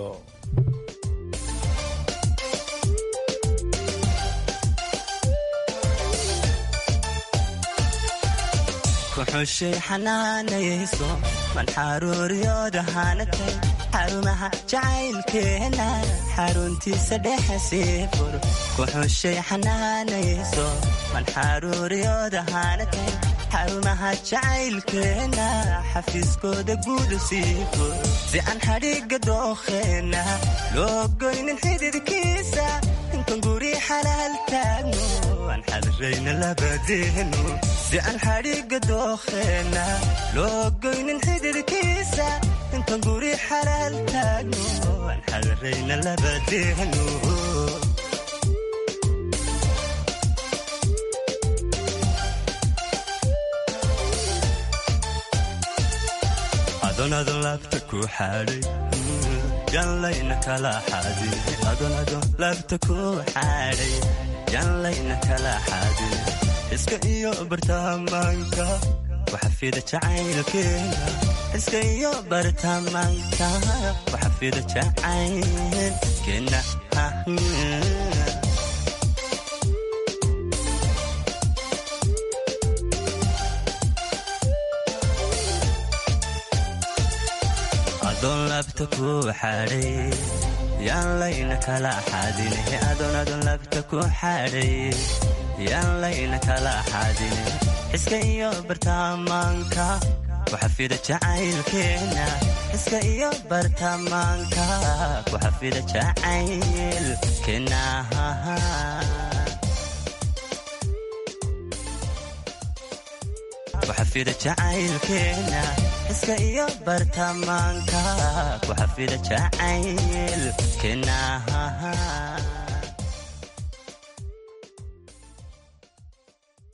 kuxushay xanaanayayso manxaruuriyooda haanatay xarumaha jacaylkeena xaruntiisa dhexe sii fur kuxushay xanaanayayso manxaruuriyooda haanatay xarumaha jacaylkeena xafiiskooda guudu sii fur si aan xadhigga dookheenna loo goynin xididkiisa intan guri xalaal taagno aan xadirayna labadeenu si aan xadhigga dookheenna loo goynin xididkiisa intan guri xalaal taagno aan xadirayna labadeenu adonadon laabta ku xadhay yanlayna kala xadin adonadon laabta ku xadhay yanlayna kala xadin iska iyo bartaamaanka waxafida jacaylkeena iska iyo bartaamaanka waxafida jacaylkeena adoon laabta ku xadhay yaan layna kala xadin adoon adoon laabta ku xadhay yaan layna kala xadin xiska iyo bartaamaanka waxafida jacaylkeena xiska iyo bartaamaanka waxafida jacaylkeena ku xafida jacaylkeena iska iyo bartamaanka ku xafida jacaylkeena